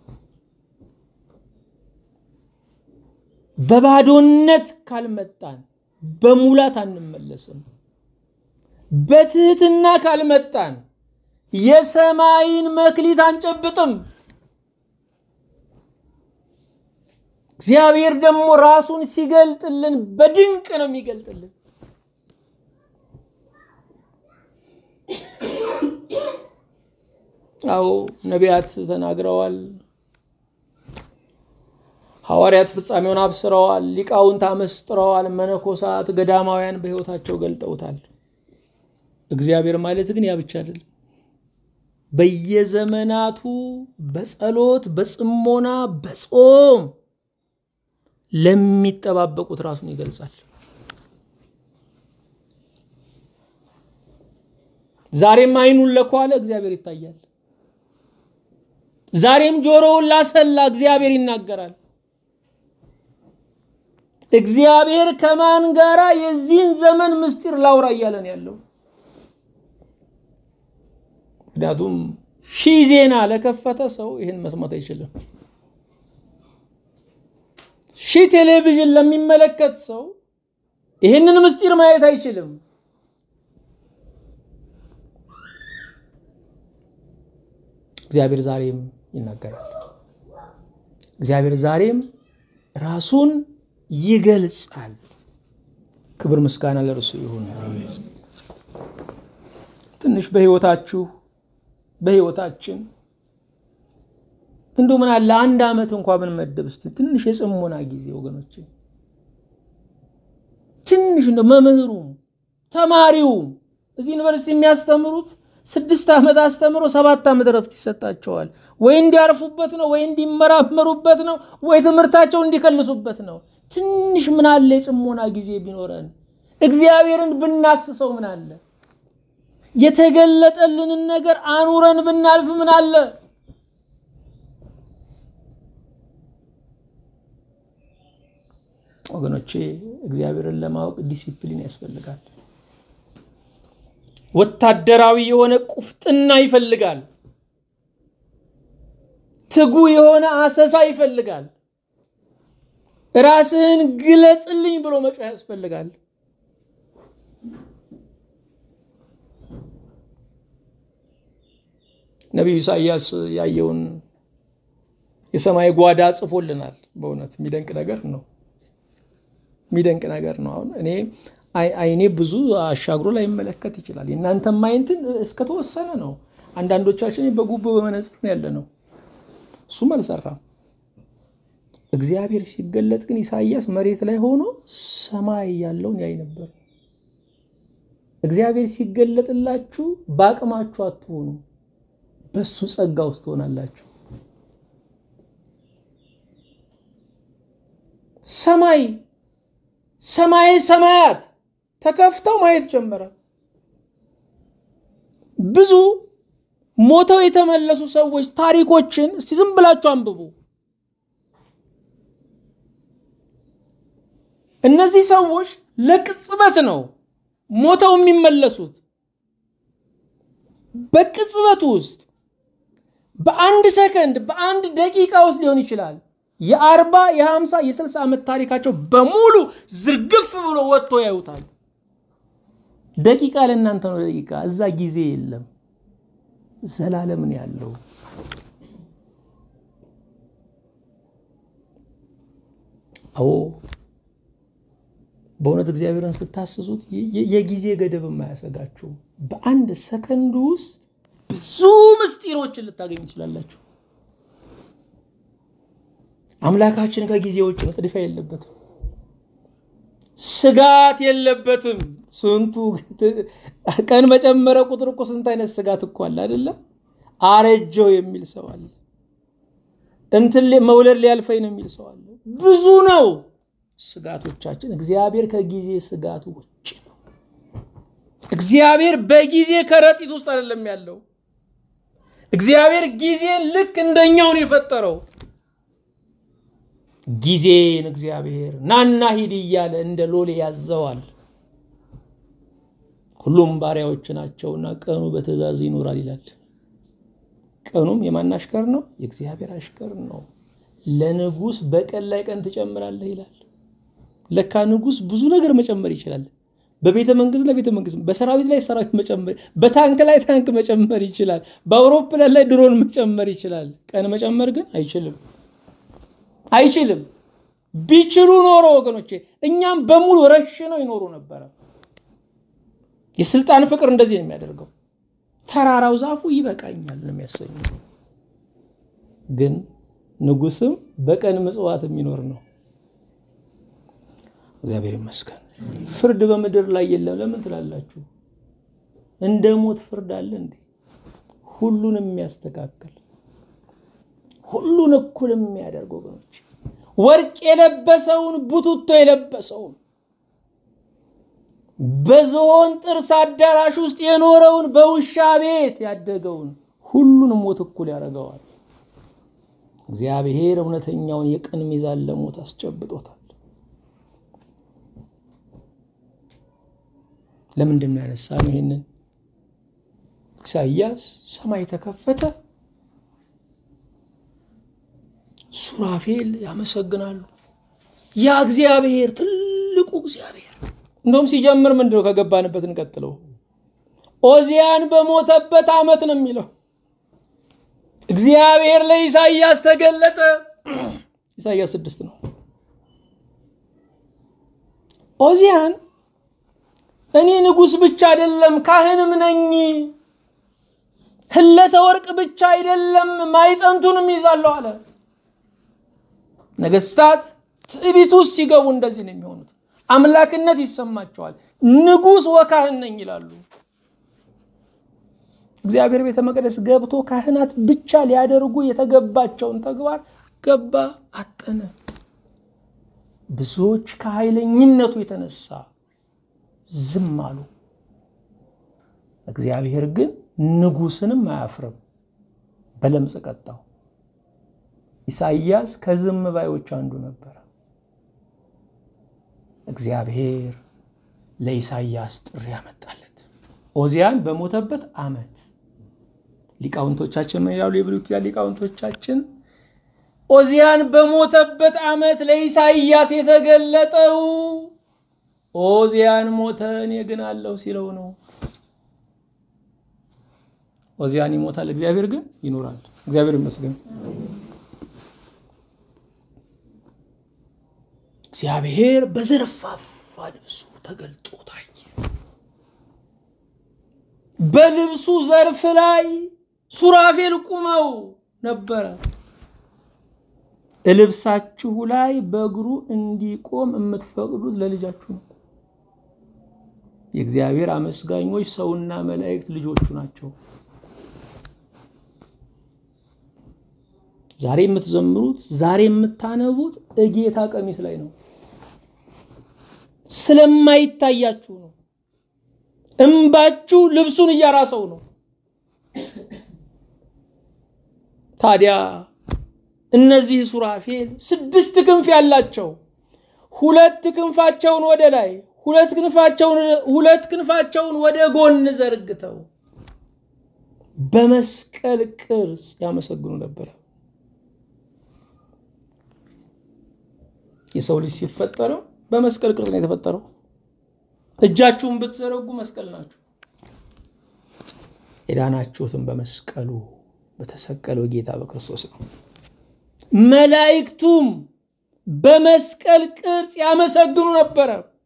በባዶነት ካልመጣን በሙላት አንመለስም። በትህትና ካልመጣን የሰማይን መክሊት አንጨብጥም። እግዚአብሔር ደግሞ ራሱን ሲገልጥልን በድንቅ ነው የሚገልጥልን። አዎ ነቢያት ተናግረዋል። ሐዋርያት ፍጻሜውን አብስረዋል። ሊቃውንት አመስጥረዋል። መነኮሳት፣ ገዳማውያን በሕይወታቸው ገልጠውታል። እግዚአብሔር ማለት ግን ያ ብቻ አይደለም። በየዘመናቱ በጸሎት በጽሞና በጾም ለሚጠባበቁት ራሱን ይገልጻል። ዛሬም ዓይኑን ለኳለ እግዚአብሔር ይታያል። ዛሬም ጆሮውን ላሰላ እግዚአብሔር ይናገራል። እግዚአብሔር ከማን ጋራ የዚህን ዘመን ምስጢር ላውራ እያለን ያለው ምክንያቱም ሺህ ዜና ለከፈተ ሰው ይህን መስማት አይችልም። ሺህ ቴሌቪዥን ለሚመለከት ሰው ይህንን ምስጢር ማየት አይችልም። እግዚአብሔር ዛሬም ይናገራል። እግዚአብሔር ዛሬም ራሱን ይገልጻል። ክብር ምስጋና ለእርሱ ይሁን። ትንሽ በህይወታችሁ በህይወታችን እንደው ምን አለ አንድ ዓመት እንኳ ብንመድብ እስቲ ትንሽ የጽሞና ጊዜ ወገኖች፣ ትንሽ እንደው መምህሩም ተማሪውም እዚህ ዩኒቨርሲቲ የሚያስተምሩት ስድስት ዓመት አስተምሮ ሰባት ዓመት እረፍት ይሰጣቸዋል። ወይ እንዲያርፉበት ነው፣ ወይ እንዲመራመሩበት ነው፣ ወይ ትምህርታቸው እንዲከልሱበት ነው። ትንሽ ምን አለ የጽሞና ጊዜ ቢኖረን እግዚአብሔርን ብናስሰው ምን አለ የተገለጠልንን ነገር አኑረን ብናልፍ ምን አለ ወገኖቼ እግዚአብሔርን ለማወቅ ዲሲፕሊን ያስፈልጋል። ወታደራዊ የሆነ ቁፍጥና ይፈልጋል። ትጉ የሆነ አሰሳ ይፈልጋል። ራስህን ግለጽልኝ ብሎ መጮህ ያስፈልጋል። ነቢዩ ኢሳያስ ያየውን የሰማይ ጓዳ ጽፎልናል። በእውነት የሚደንቅ ነገር ነው። የሚደንቅ ነገር ነው። አሁን እኔ አይኔ ብዙ አሻግሮ ላይ ይመለከት ይችላል። የእናንተም አይንትን እስከተወሰነ ነው። አንዳንዶቻችን በጉቦ በመነጽር ነው ያለ ነው። እሱም አልሰራም። እግዚአብሔር ሲገለጥ ግን ኢሳያስ መሬት ላይ ሆኖ ሰማይ ያለውን ያይ ነበር። እግዚአብሔር ሲገለጥላችሁ በአቅማችሁ አትሆኑ፣ በሱ ጸጋ ውስጥ ትሆናላችሁ። ሰማይ ሰማይ ሰማያት ተከፍተው ማየት ጀመረ። ብዙ ሞተው የተመለሱ ሰዎች ታሪኮችን እስቲ ዝም ብላችሁ አንብቡ። እነዚህ ሰዎች ለቅጽበት ነው ሞተው የሚመለሱት። በቅጽበት ውስጥ በአንድ ሰከንድ በአንድ ደቂቃ ውስጥ ሊሆን ይችላል። የአርባ የሀምሳ የስልሳ ዓመት ታሪካቸው በሙሉ ዝርግፍ ብሎ ወጥቶ ያዩታል። ደቂቃ ለእናንተ ነው ደቂቃ። እዛ ጊዜ የለም፣ ዘላለምን ያለው አዎ በእውነት እግዚአብሔርን ስታስሱት የጊዜ ገደብ የማያሰጋችሁ በአንድ ሰከንድ ውስጥ ብዙ ምስጢሮችን ልታገኝ ትችላላችሁ። አምላካችን ከጊዜ ውጭ ነው። ጥድፊያ የለበትም፣ ስጋት የለበትም። ስንቱ ቀን በጨመረ ቁጥር እኮ ስንት አይነት ስጋት እኮ አለ አይደለም? አረጀው የሚል ሰው አለ። እንትን መውለድ ሊያልፈኝ ነው የሚል ሰው አለ። ብዙ ነው ስጋቶቻችን። እግዚአብሔር ከጊዜ ስጋቱ ውጭ ነው። እግዚአብሔር በጊዜ ከረጢት ውስጥ አይደለም ያለው። እግዚአብሔር ጊዜን ልክ እንደኛውን የፈጠረው ጊዜን እግዚአብሔር ናና ሂድ እያለ እንደ ሎሌ ያዘዋል። ሁሉም ባሪያዎች ናቸውና ቀኑ በትእዛዝ ይኖራል ይላል። ቀኑም የማን አሽከር ነው? የእግዚአብሔር አሽከር ነው። ለንጉሥ በቀን ላይ ቀን ትጨምራለህ ይላል። ለካ ንጉሥ ብዙ ነገር መጨመር ይችላል። በቤተ መንግስት ላይ ቤተ መንግስት፣ በሰራዊት ላይ ሰራዊት መጨመር፣ በታንክ ላይ ታንክ መጨመር ይችላል። በአውሮፕላን ላይ ድሮን መጨመር ይችላል። ቀን መጨመር ግን አይችልም፣ አይችልም። ቢችሉ ኖሮ ወገኖቼ እኛም በሙሉ ረሽነው ይኖሩ ነበረ። የስልጣን ፍቅር እንደዚህ ነው የሚያደርገው። ተራራው ዛፉ ይበቃኛል ነው የሚያሰኘው። ግን ንጉስም በቀን ምጽዋት የሚኖር ነው። እግዚአብሔር ይመስገን። ፍርድ በምድር ላይ የለም። ለምን ትላላችሁ? እንደ ሞት ፍርድ አለ እንዴ? ሁሉን የሚያስተካክል ሁሉን እኩል የሚያደርግ ወገኖች፣ ወርቅ የለበሰውን ቡቱቶ የለበሰውን በዝሆን ጥርስ አዳራሽ ውስጥ የኖረውን በውሻ ቤት ያደገውን ሁሉን ሞት እኩል ያደርገዋል። እግዚአብሔር እውነተኛውን የቅን ሚዛን ለሞት አስጨብጦታል። ለምንድን ነው ያነሳ ነው ይሄንን? ኢሳይያስ ሰማይ ተከፈተ፣ ሱራፌል ያመሰግናሉ። ያ እግዚአብሔር ትልቁ እግዚአብሔር እንደውም ሲጀምር ምንድን ነው ከገባንበት እንቀጥለው። ኦዚያን በሞተበት ዓመት ነው የሚለው እግዚአብሔር ለኢሳይያስ ተገለጠ። ኢሳይያስ ስድስት ነው። ኦዚያን እኔ ንጉሥ ብቻ አይደለም ካህንም ነኝ፣ ህለተ ወርቅ ብቻ አይደለም ማይጠንቱንም ይዛለሁ አለ። ነገስታት ትዕቢት ውስጥ ሲገቡ እንደዚህ ነው የሚሆኑት። አምላክነት ይሰማቸዋል። ንጉሥ ወካህን ነኝ ይላሉ። እግዚአብሔር ቤተ መቅደስ ገብቶ ካህናት ብቻ ሊያደርጉ የተገባቸውን ተግባር ገባ አጠነ። ብዙዎች ከኃይለኝነቱ የተነሳ ዝም አሉ። እግዚአብሔር ግን ንጉሥንም አያፍርም፣ በለምጽ ቀጣው። ኢሳይያስ ከዝም ባዮች አንዱ ነበረ። እግዚአብሔር ለኢሳይያስ ጥሪ ያመጣለት ኦዚያን በሞተበት ዓመት ሊቃውንቶቻችን ምን ይላሉ? የብሉይ ኪዳን ሊቃውንቶቻችን ኦዚያን በሞተበት ዓመት ለኢሳይያስ የተገለጠው ኦዚያን ሞተ እኔ ግን አለሁ ሲለው ነው። ኦዚያን ይሞታል፣ እግዚአብሔር ግን ይኖራል። እግዚአብሔር ይመስገን። እግዚአብሔር በዘርፋፋ ልብሱ ተገልጦ ታየ። በልብሱ ዘርፍ ላይ ሱራፌል ቁመው ነበረ። ልብሳችሁ ላይ በእግሩ እንዲቆም የምትፈቅዱት ለልጃችሁ ነው። የእግዚአብሔር አመስጋኞች ሰውና መላእክት ልጆቹ ናቸው። ዛሬ የምትዘምሩት ዛሬ የምታነቡት እጌታ ቀሚስ ላይ ነው። ስለማይታያችሁ ነው። እምባችሁ ልብሱን እያራሰው ነው። ታዲያ እነዚህ ሱራፌል ስድስት ክንፍ ያላቸው ሁለት ክንፋቸውን ወደ ላይ ሁለት ክንፋቸውን ሁለት ክንፋቸውን ወደ ጎን ዘርግተው በመስቀል ቅርጽ ያመሰግኑ ነበረ። የሰው ልጅ ሲፈጠረው በመስቀል ቅርጽ ነው የተፈጠረው። እጃችሁን ብትዘረጉ መስቀል ናችሁ። የዳናችሁትም በመስቀሉ በተሰቀለው ጌታ በክርስቶስ ነው። መላእክቱም በመስቀል ቅርጽ ያመሰግኑ ነበረ።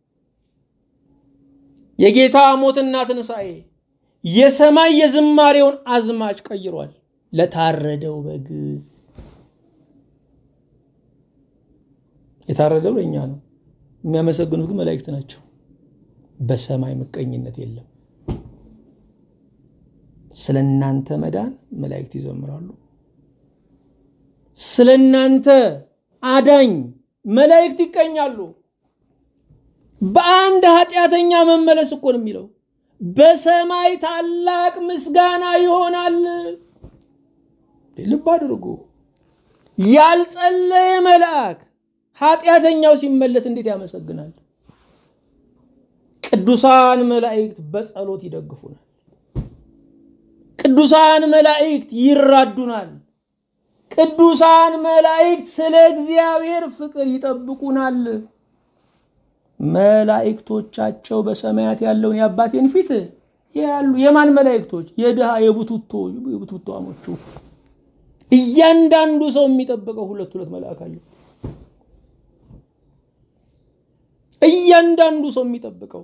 የጌታ ሞትና ትንሣኤ የሰማይ የዝማሬውን አዝማች ቀይሯል። ለታረደው በግ የታረደው ለእኛ ነው። የሚያመሰግኑት ግን መላእክት ናቸው። በሰማይ ምቀኝነት የለም። ስለ እናንተ መዳን መላእክት ይዘምራሉ። ስለ እናንተ አዳኝ መላእክት ይቀኛሉ። በአንድ ኃጢአተኛ መመለስ እኮ ነው የሚለው። በሰማይ ታላቅ ምስጋና ይሆናል። ልብ አድርጉ። ያልጸለየ መልአክ ኃጢአተኛው ሲመለስ እንዴት ያመሰግናል? ቅዱሳን መላእክት በጸሎት ይደግፉናል። ቅዱሳን መላእክት ይራዱናል። ቅዱሳን መላእክት ስለ እግዚአብሔር ፍቅር ይጠብቁናል። መላእክቶቻቸው በሰማያት ያለውን የአባቴን ፊት ያሉ። የማን መላእክቶች? የድሃ የቡቱቶ የቡቱቶሞቹ። እያንዳንዱ ሰው የሚጠብቀው ሁለት ሁለት መልአክ አለው። እያንዳንዱ ሰው የሚጠብቀው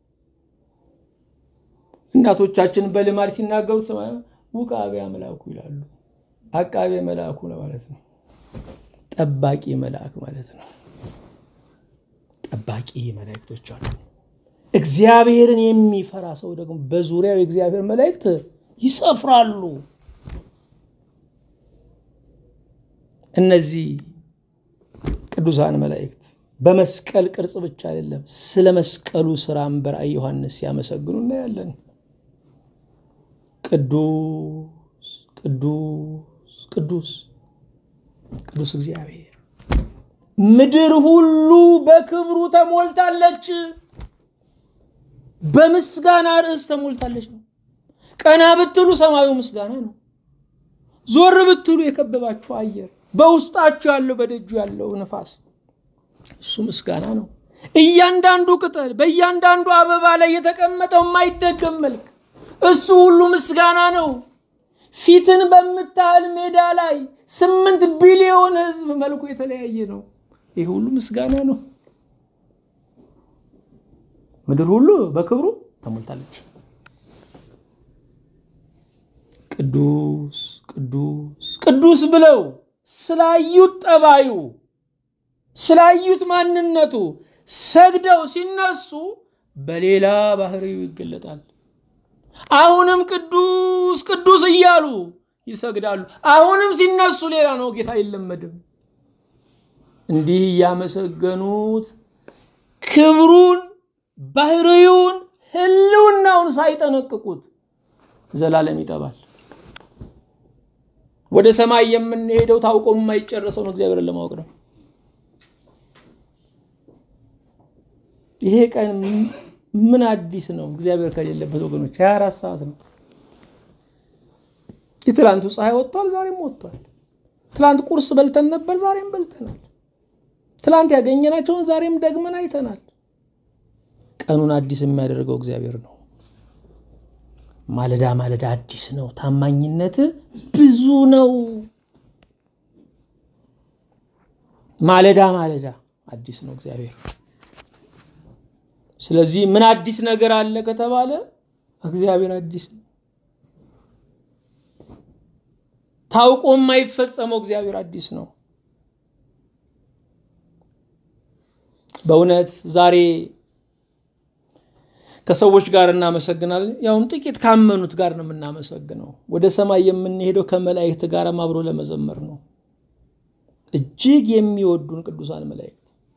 እናቶቻችን በልማድ ሲናገሩት ውቃቤ አምላኩ ይላሉ። አቃቤ መልአኩ ነው ማለት ነው። ጠባቂ መልአክ ማለት ነው። ጠባቂ መላእክቶች አሉ። እግዚአብሔርን የሚፈራ ሰው ደግሞ በዙሪያው የእግዚአብሔር መላእክት ይሰፍራሉ። እነዚህ ቅዱሳን መላእክት በመስቀል ቅርጽ ብቻ አይደለም፣ ስለ መስቀሉ ስራም በራእይ ዮሐንስ ሲያመሰግኑ እናያለን። ቅዱስ ቅዱስ ቅዱስ ቅዱስ እግዚአብሔር ምድር ሁሉ በክብሩ ተሞልታለች፣ በምስጋና ርዕስ ተሞልታለች ነው። ቀና ብትሉ ሰማዩ ምስጋና ነው። ዞር ብትሉ የከበባችሁ አየር፣ በውስጣችሁ ያለው በደጁ ያለው ነፋስ እሱ ምስጋና ነው። እያንዳንዱ ቅጠል፣ በእያንዳንዱ አበባ ላይ የተቀመጠው የማይደገም መልክ እሱ ሁሉ ምስጋና ነው። ፊትን በምታህል ሜዳ ላይ ስምንት ቢሊዮን ሕዝብ መልኩ የተለያየ ነው። ይህ ሁሉ ምስጋና ነው። ምድር ሁሉ በክብሩ ተሞልታለች። ቅዱስ ቅዱስ ቅዱስ ብለው ስላዩት ጠባዩ ስላዩት ማንነቱ ሰግደው ሲነሱ በሌላ ባህሪው ይገለጣል። አሁንም ቅዱስ ቅዱስ እያሉ ይሰግዳሉ። አሁንም ሲነሱ ሌላ ነው። ጌታ አይለመድም። እንዲህ እያመሰገኑት ክብሩን፣ ባህሪውን፣ ህልውናውን ሳይጠነቅቁት ዘላለም ይጠባል። ወደ ሰማይ የምንሄደው ታውቆ የማይጨረሰው ነው። እግዚአብሔርን ለማወቅ ነው። ይሄ ቀን ምን አዲስ ነው? እግዚአብሔር ከሌለበት ወገኖች 24 ሰዓት ነው። የትላንቱ ፀሐይ ወጥቷል፣ ዛሬም ወጥቷል። ትላንት ቁርስ በልተን ነበር፣ ዛሬም በልተናል። ትላንት ያገኘናቸውን ዛሬም ደግመን አይተናል። ቀኑን አዲስ የሚያደርገው እግዚአብሔር ነው። ማለዳ ማለዳ አዲስ ነው። ታማኝነት ብዙ ነው። ማለዳ ማለዳ አዲስ ነው እግዚአብሔር። ስለዚህ ምን አዲስ ነገር አለ ከተባለ እግዚአብሔር አዲስ ነው። ታውቆ የማይፈጸመው እግዚአብሔር አዲስ ነው። በእውነት ዛሬ ከሰዎች ጋር እናመሰግናለን። ያውም ጥቂት ካመኑት ጋር ነው የምናመሰግነው። ወደ ሰማይ የምንሄደው ከመላእክት ጋር አብሮ ለመዘመር ነው። እጅግ የሚወዱን ቅዱሳን መላእክት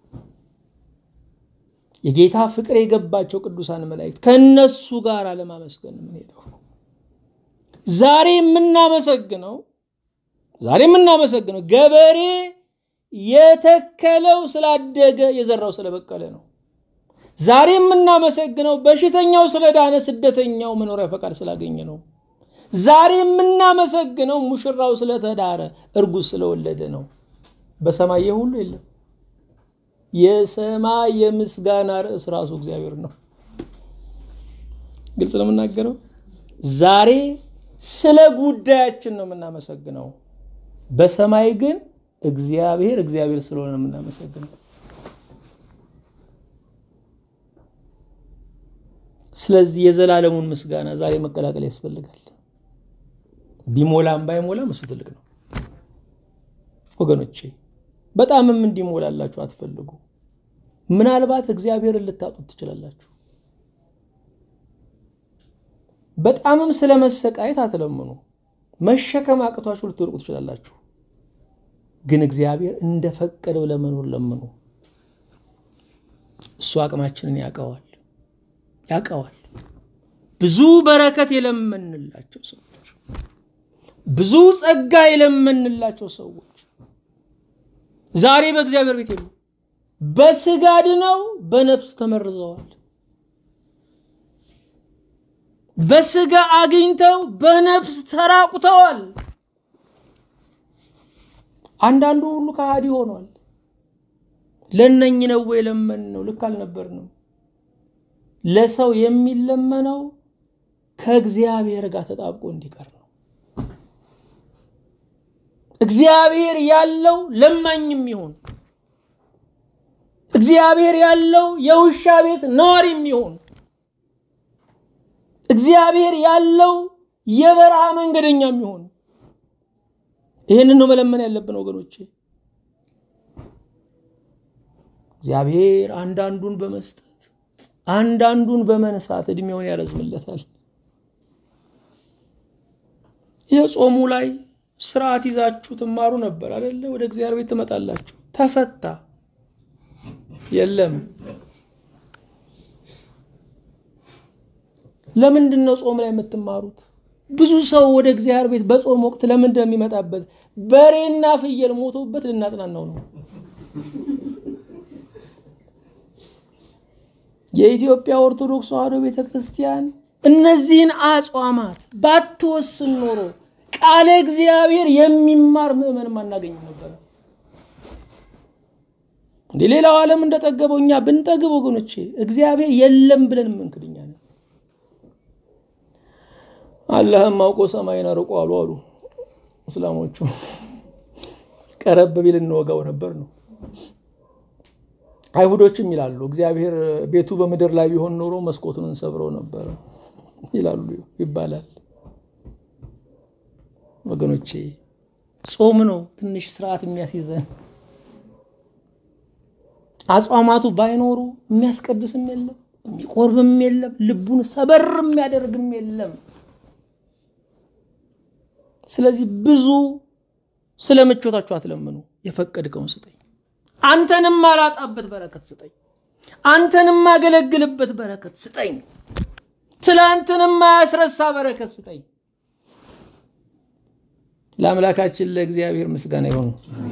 የጌታ ፍቅር የገባቸው ቅዱሳን መላእክት ከነሱ ጋር ለማመስገን የምንሄደው ዛሬ የምናመሰግነው ዛሬ የምናመሰግነው ገበሬ የተከለው ስላደገ የዘራው ስለበቀለ ነው። ዛሬ የምናመሰግነው በሽተኛው ስለዳነ፣ ስደተኛው መኖሪያ ፈቃድ ስላገኘ ነው። ዛሬ የምናመሰግነው ሙሽራው ስለተዳረ፣ እርጉዝ ስለወለደ ነው። በሰማይ ሁሉ የለም። የሰማይ የምስጋና ርዕስ ራሱ እግዚአብሔር ነው። ግልጽ ነው የምናገረው። ዛሬ ስለ ጉዳያችን ነው የምናመሰግነው። በሰማይ ግን እግዚአብሔር እግዚአብሔር ስለሆነ ነው የምናመሰግነው። ስለዚህ የዘላለሙን ምስጋና ዛሬ መቀላቀል ያስፈልጋል። ቢሞላም ባይሞላም እሱ ትልቅ ነው ወገኖቼ። በጣምም እንዲሞላላችሁ አትፈልጉ። ምናልባት እግዚአብሔርን ልታጡት ትችላላችሁ። በጣምም ስለ መሰቃየት አትለምኑ። መሸከም አቅቷችሁ ልትወድቁ ትችላላችሁ። ግን እግዚአብሔር እንደፈቀደው ለመኖር ለምኑ። እሱ አቅማችንን ያውቀዋል ያውቀዋል። ብዙ በረከት የለመንላቸው ሰዎች፣ ብዙ ጸጋ የለመንላቸው ሰዎች ዛሬ በእግዚአብሔር ቤት የሉ። በስጋ ድነው በነፍስ ተመርዘዋል። በስጋ አግኝተው በነፍስ ተራቁተዋል። አንዳንዱ ሁሉ ከሃዲ ሆኗል። ለነኝ ነው የለመን ነው? ልክ አልነበርንም። ለሰው የሚለመነው ከእግዚአብሔር ጋር ተጣብቆ እንዲቀር ነው። እግዚአብሔር ያለው ለማኝም ይሁን እግዚአብሔር ያለው የውሻ ቤት ነዋሪም ይሁን እግዚአብሔር ያለው የበረሃ መንገደኛም ይሁን ይህንን ነው መለመን ያለብን ወገኖቼ። እግዚአብሔር አንዳንዱን በመስጠት አንዳንዱን በመንሳት እድሜውን ያረዝምለታል። ይህ ጾሙ ላይ ስርዓት ይዛችሁ ትማሩ ነበር አደለ? ወደ እግዚአብሔር ቤት ትመጣላችሁ። ተፈታ የለም። ለምንድን ነው ጾም ላይ የምትማሩት? ብዙ ሰው ወደ እግዚአብሔር ቤት በጾም ወቅት ለምንድን ነው የሚመጣበት? በሬና ፍየል ሞቶበት ልናጽናናው ነው። የኢትዮጵያ ኦርቶዶክስ ተዋሕዶ ቤተ ክርስቲያን እነዚህን አጽዋማት ባትወስን ኖሮ ቃለ እግዚአብሔር የሚማር ምዕመንም አናገኝም ነበር። እንደ ሌላው ዓለም እንደጠገበው እኛ ብንጠግብ ወገኖቼ እግዚአብሔር የለም ብለን የምንክድኛ ነው። አላህም አውቆ ሰማይን አርቆ አሉ አሉ እስላሞቹ። ቀረብ ቢል እንወጋው ነበር ነው። አይሁዶችም ይላሉ እግዚአብሔር ቤቱ በምድር ላይ ቢሆን ኖሮ መስኮቱን እንሰብረው ነበረ ይላሉ ይባላል። ወገኖቼ ጾም ነው ትንሽ ስርዓት የሚያስይዘን። አጽዋማቱ ባይኖሩ የሚያስቀድስም የለም የሚቆርብም የለም ልቡን ሰበር የሚያደርግም የለም። ስለዚህ ብዙ ስለ ምቾታችሁ አትለምኑ። የፈቀድከውን ስጠኝ፣ አንተንም ማላጣበት በረከት ስጠኝ፣ አንተንም ማገለግልበት በረከት ስጠኝ፣ ትላንትንም ማያስረሳ በረከት ስጠኝ። ለአምላካችን ለእግዚአብሔር ምስጋና ይሆኑ።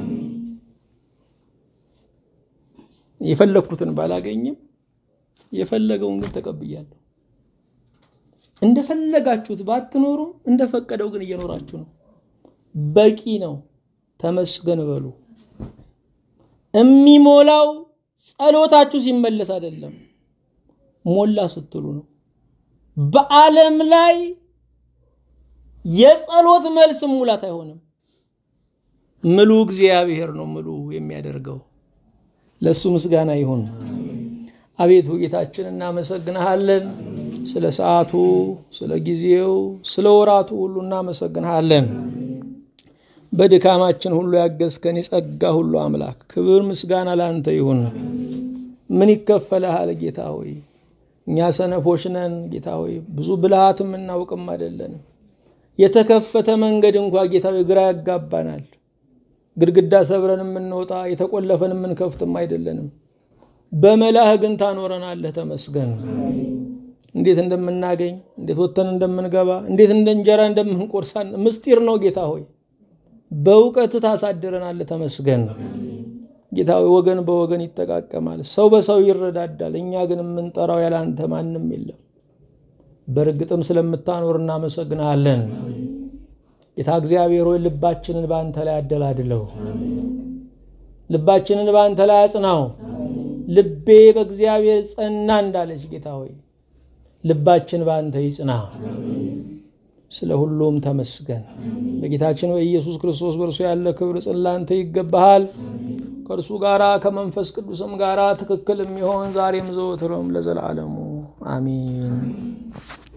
የፈለግኩትን ባላገኝም የፈለገውን ግን ተቀብያለሁ። እንደፈለጋችሁት ባትኖሩ እንደፈቀደው ግን እየኖራችሁ ነው። በቂ ነው። ተመስገን በሉ። የሚሞላው ጸሎታችሁ ሲመለስ አይደለም፣ ሞላ ስትሉ ነው። በዓለም ላይ የጸሎት መልስ ሙላት አይሆንም። ምሉ እግዚአብሔር ነው ምሉ የሚያደርገው። ለእሱ ምስጋና ይሁን። አቤቱ ጌታችን እናመሰግንሃለን። ስለ ሰዓቱ፣ ስለ ጊዜው፣ ስለ ወራቱ ሁሉ እናመሰግንሃለን። በድካማችን ሁሉ ያገዝከን የጸጋ ሁሉ አምላክ ክብር ምስጋና ለአንተ ይሁን። ምን ይከፈልሃል ጌታ ሆይ? እኛ ሰነፎች ነን ጌታ ሆይ፣ ብዙ ብልሃት የምናውቅም አይደለንም። የተከፈተ መንገድ እንኳ ጌታ ሆይ ግራ ያጋባናል። ግድግዳ ሰብረን የምንወጣ የተቆለፈን የምንከፍትም አይደለንም። በመላህ ግን ታኖረናለህ። ተመስገን። እንዴት እንደምናገኝ እንዴት ወጥተን እንደምንገባ እንዴት እንደ እንጀራ እንደምንቆርሳን ምስጢር ነው ጌታ ሆይ በእውቀት ታሳድረናለህ። ተመስገን ጌታ ሆይ ወገን በወገን ይጠቃቀማል፣ ሰው በሰው ይረዳዳል። እኛ ግን የምንጠራው ያለ አንተ ማንም የለም። በእርግጥም ስለምታኖር እናመሰግናለን። ጌታ እግዚአብሔር ሆይ ልባችንን በአንተ ላይ አደላድለው፣ ልባችንን በአንተ ላይ አጽናው። ልቤ በእግዚአብሔር ጸና እንዳለች ጌታ ሆይ ልባችን በአንተ ይጽና። ስለ ሁሉም ተመስገን። በጌታችን በኢየሱስ ክርስቶስ በእርሱ ያለ ክብር ጽን ላንተ ይገባሃል። ከእርሱ ጋራ ከመንፈስ ቅዱስም ጋራ ትክክል የሚሆን ዛሬም ዘወትርም ለዘላለሙ አሚን።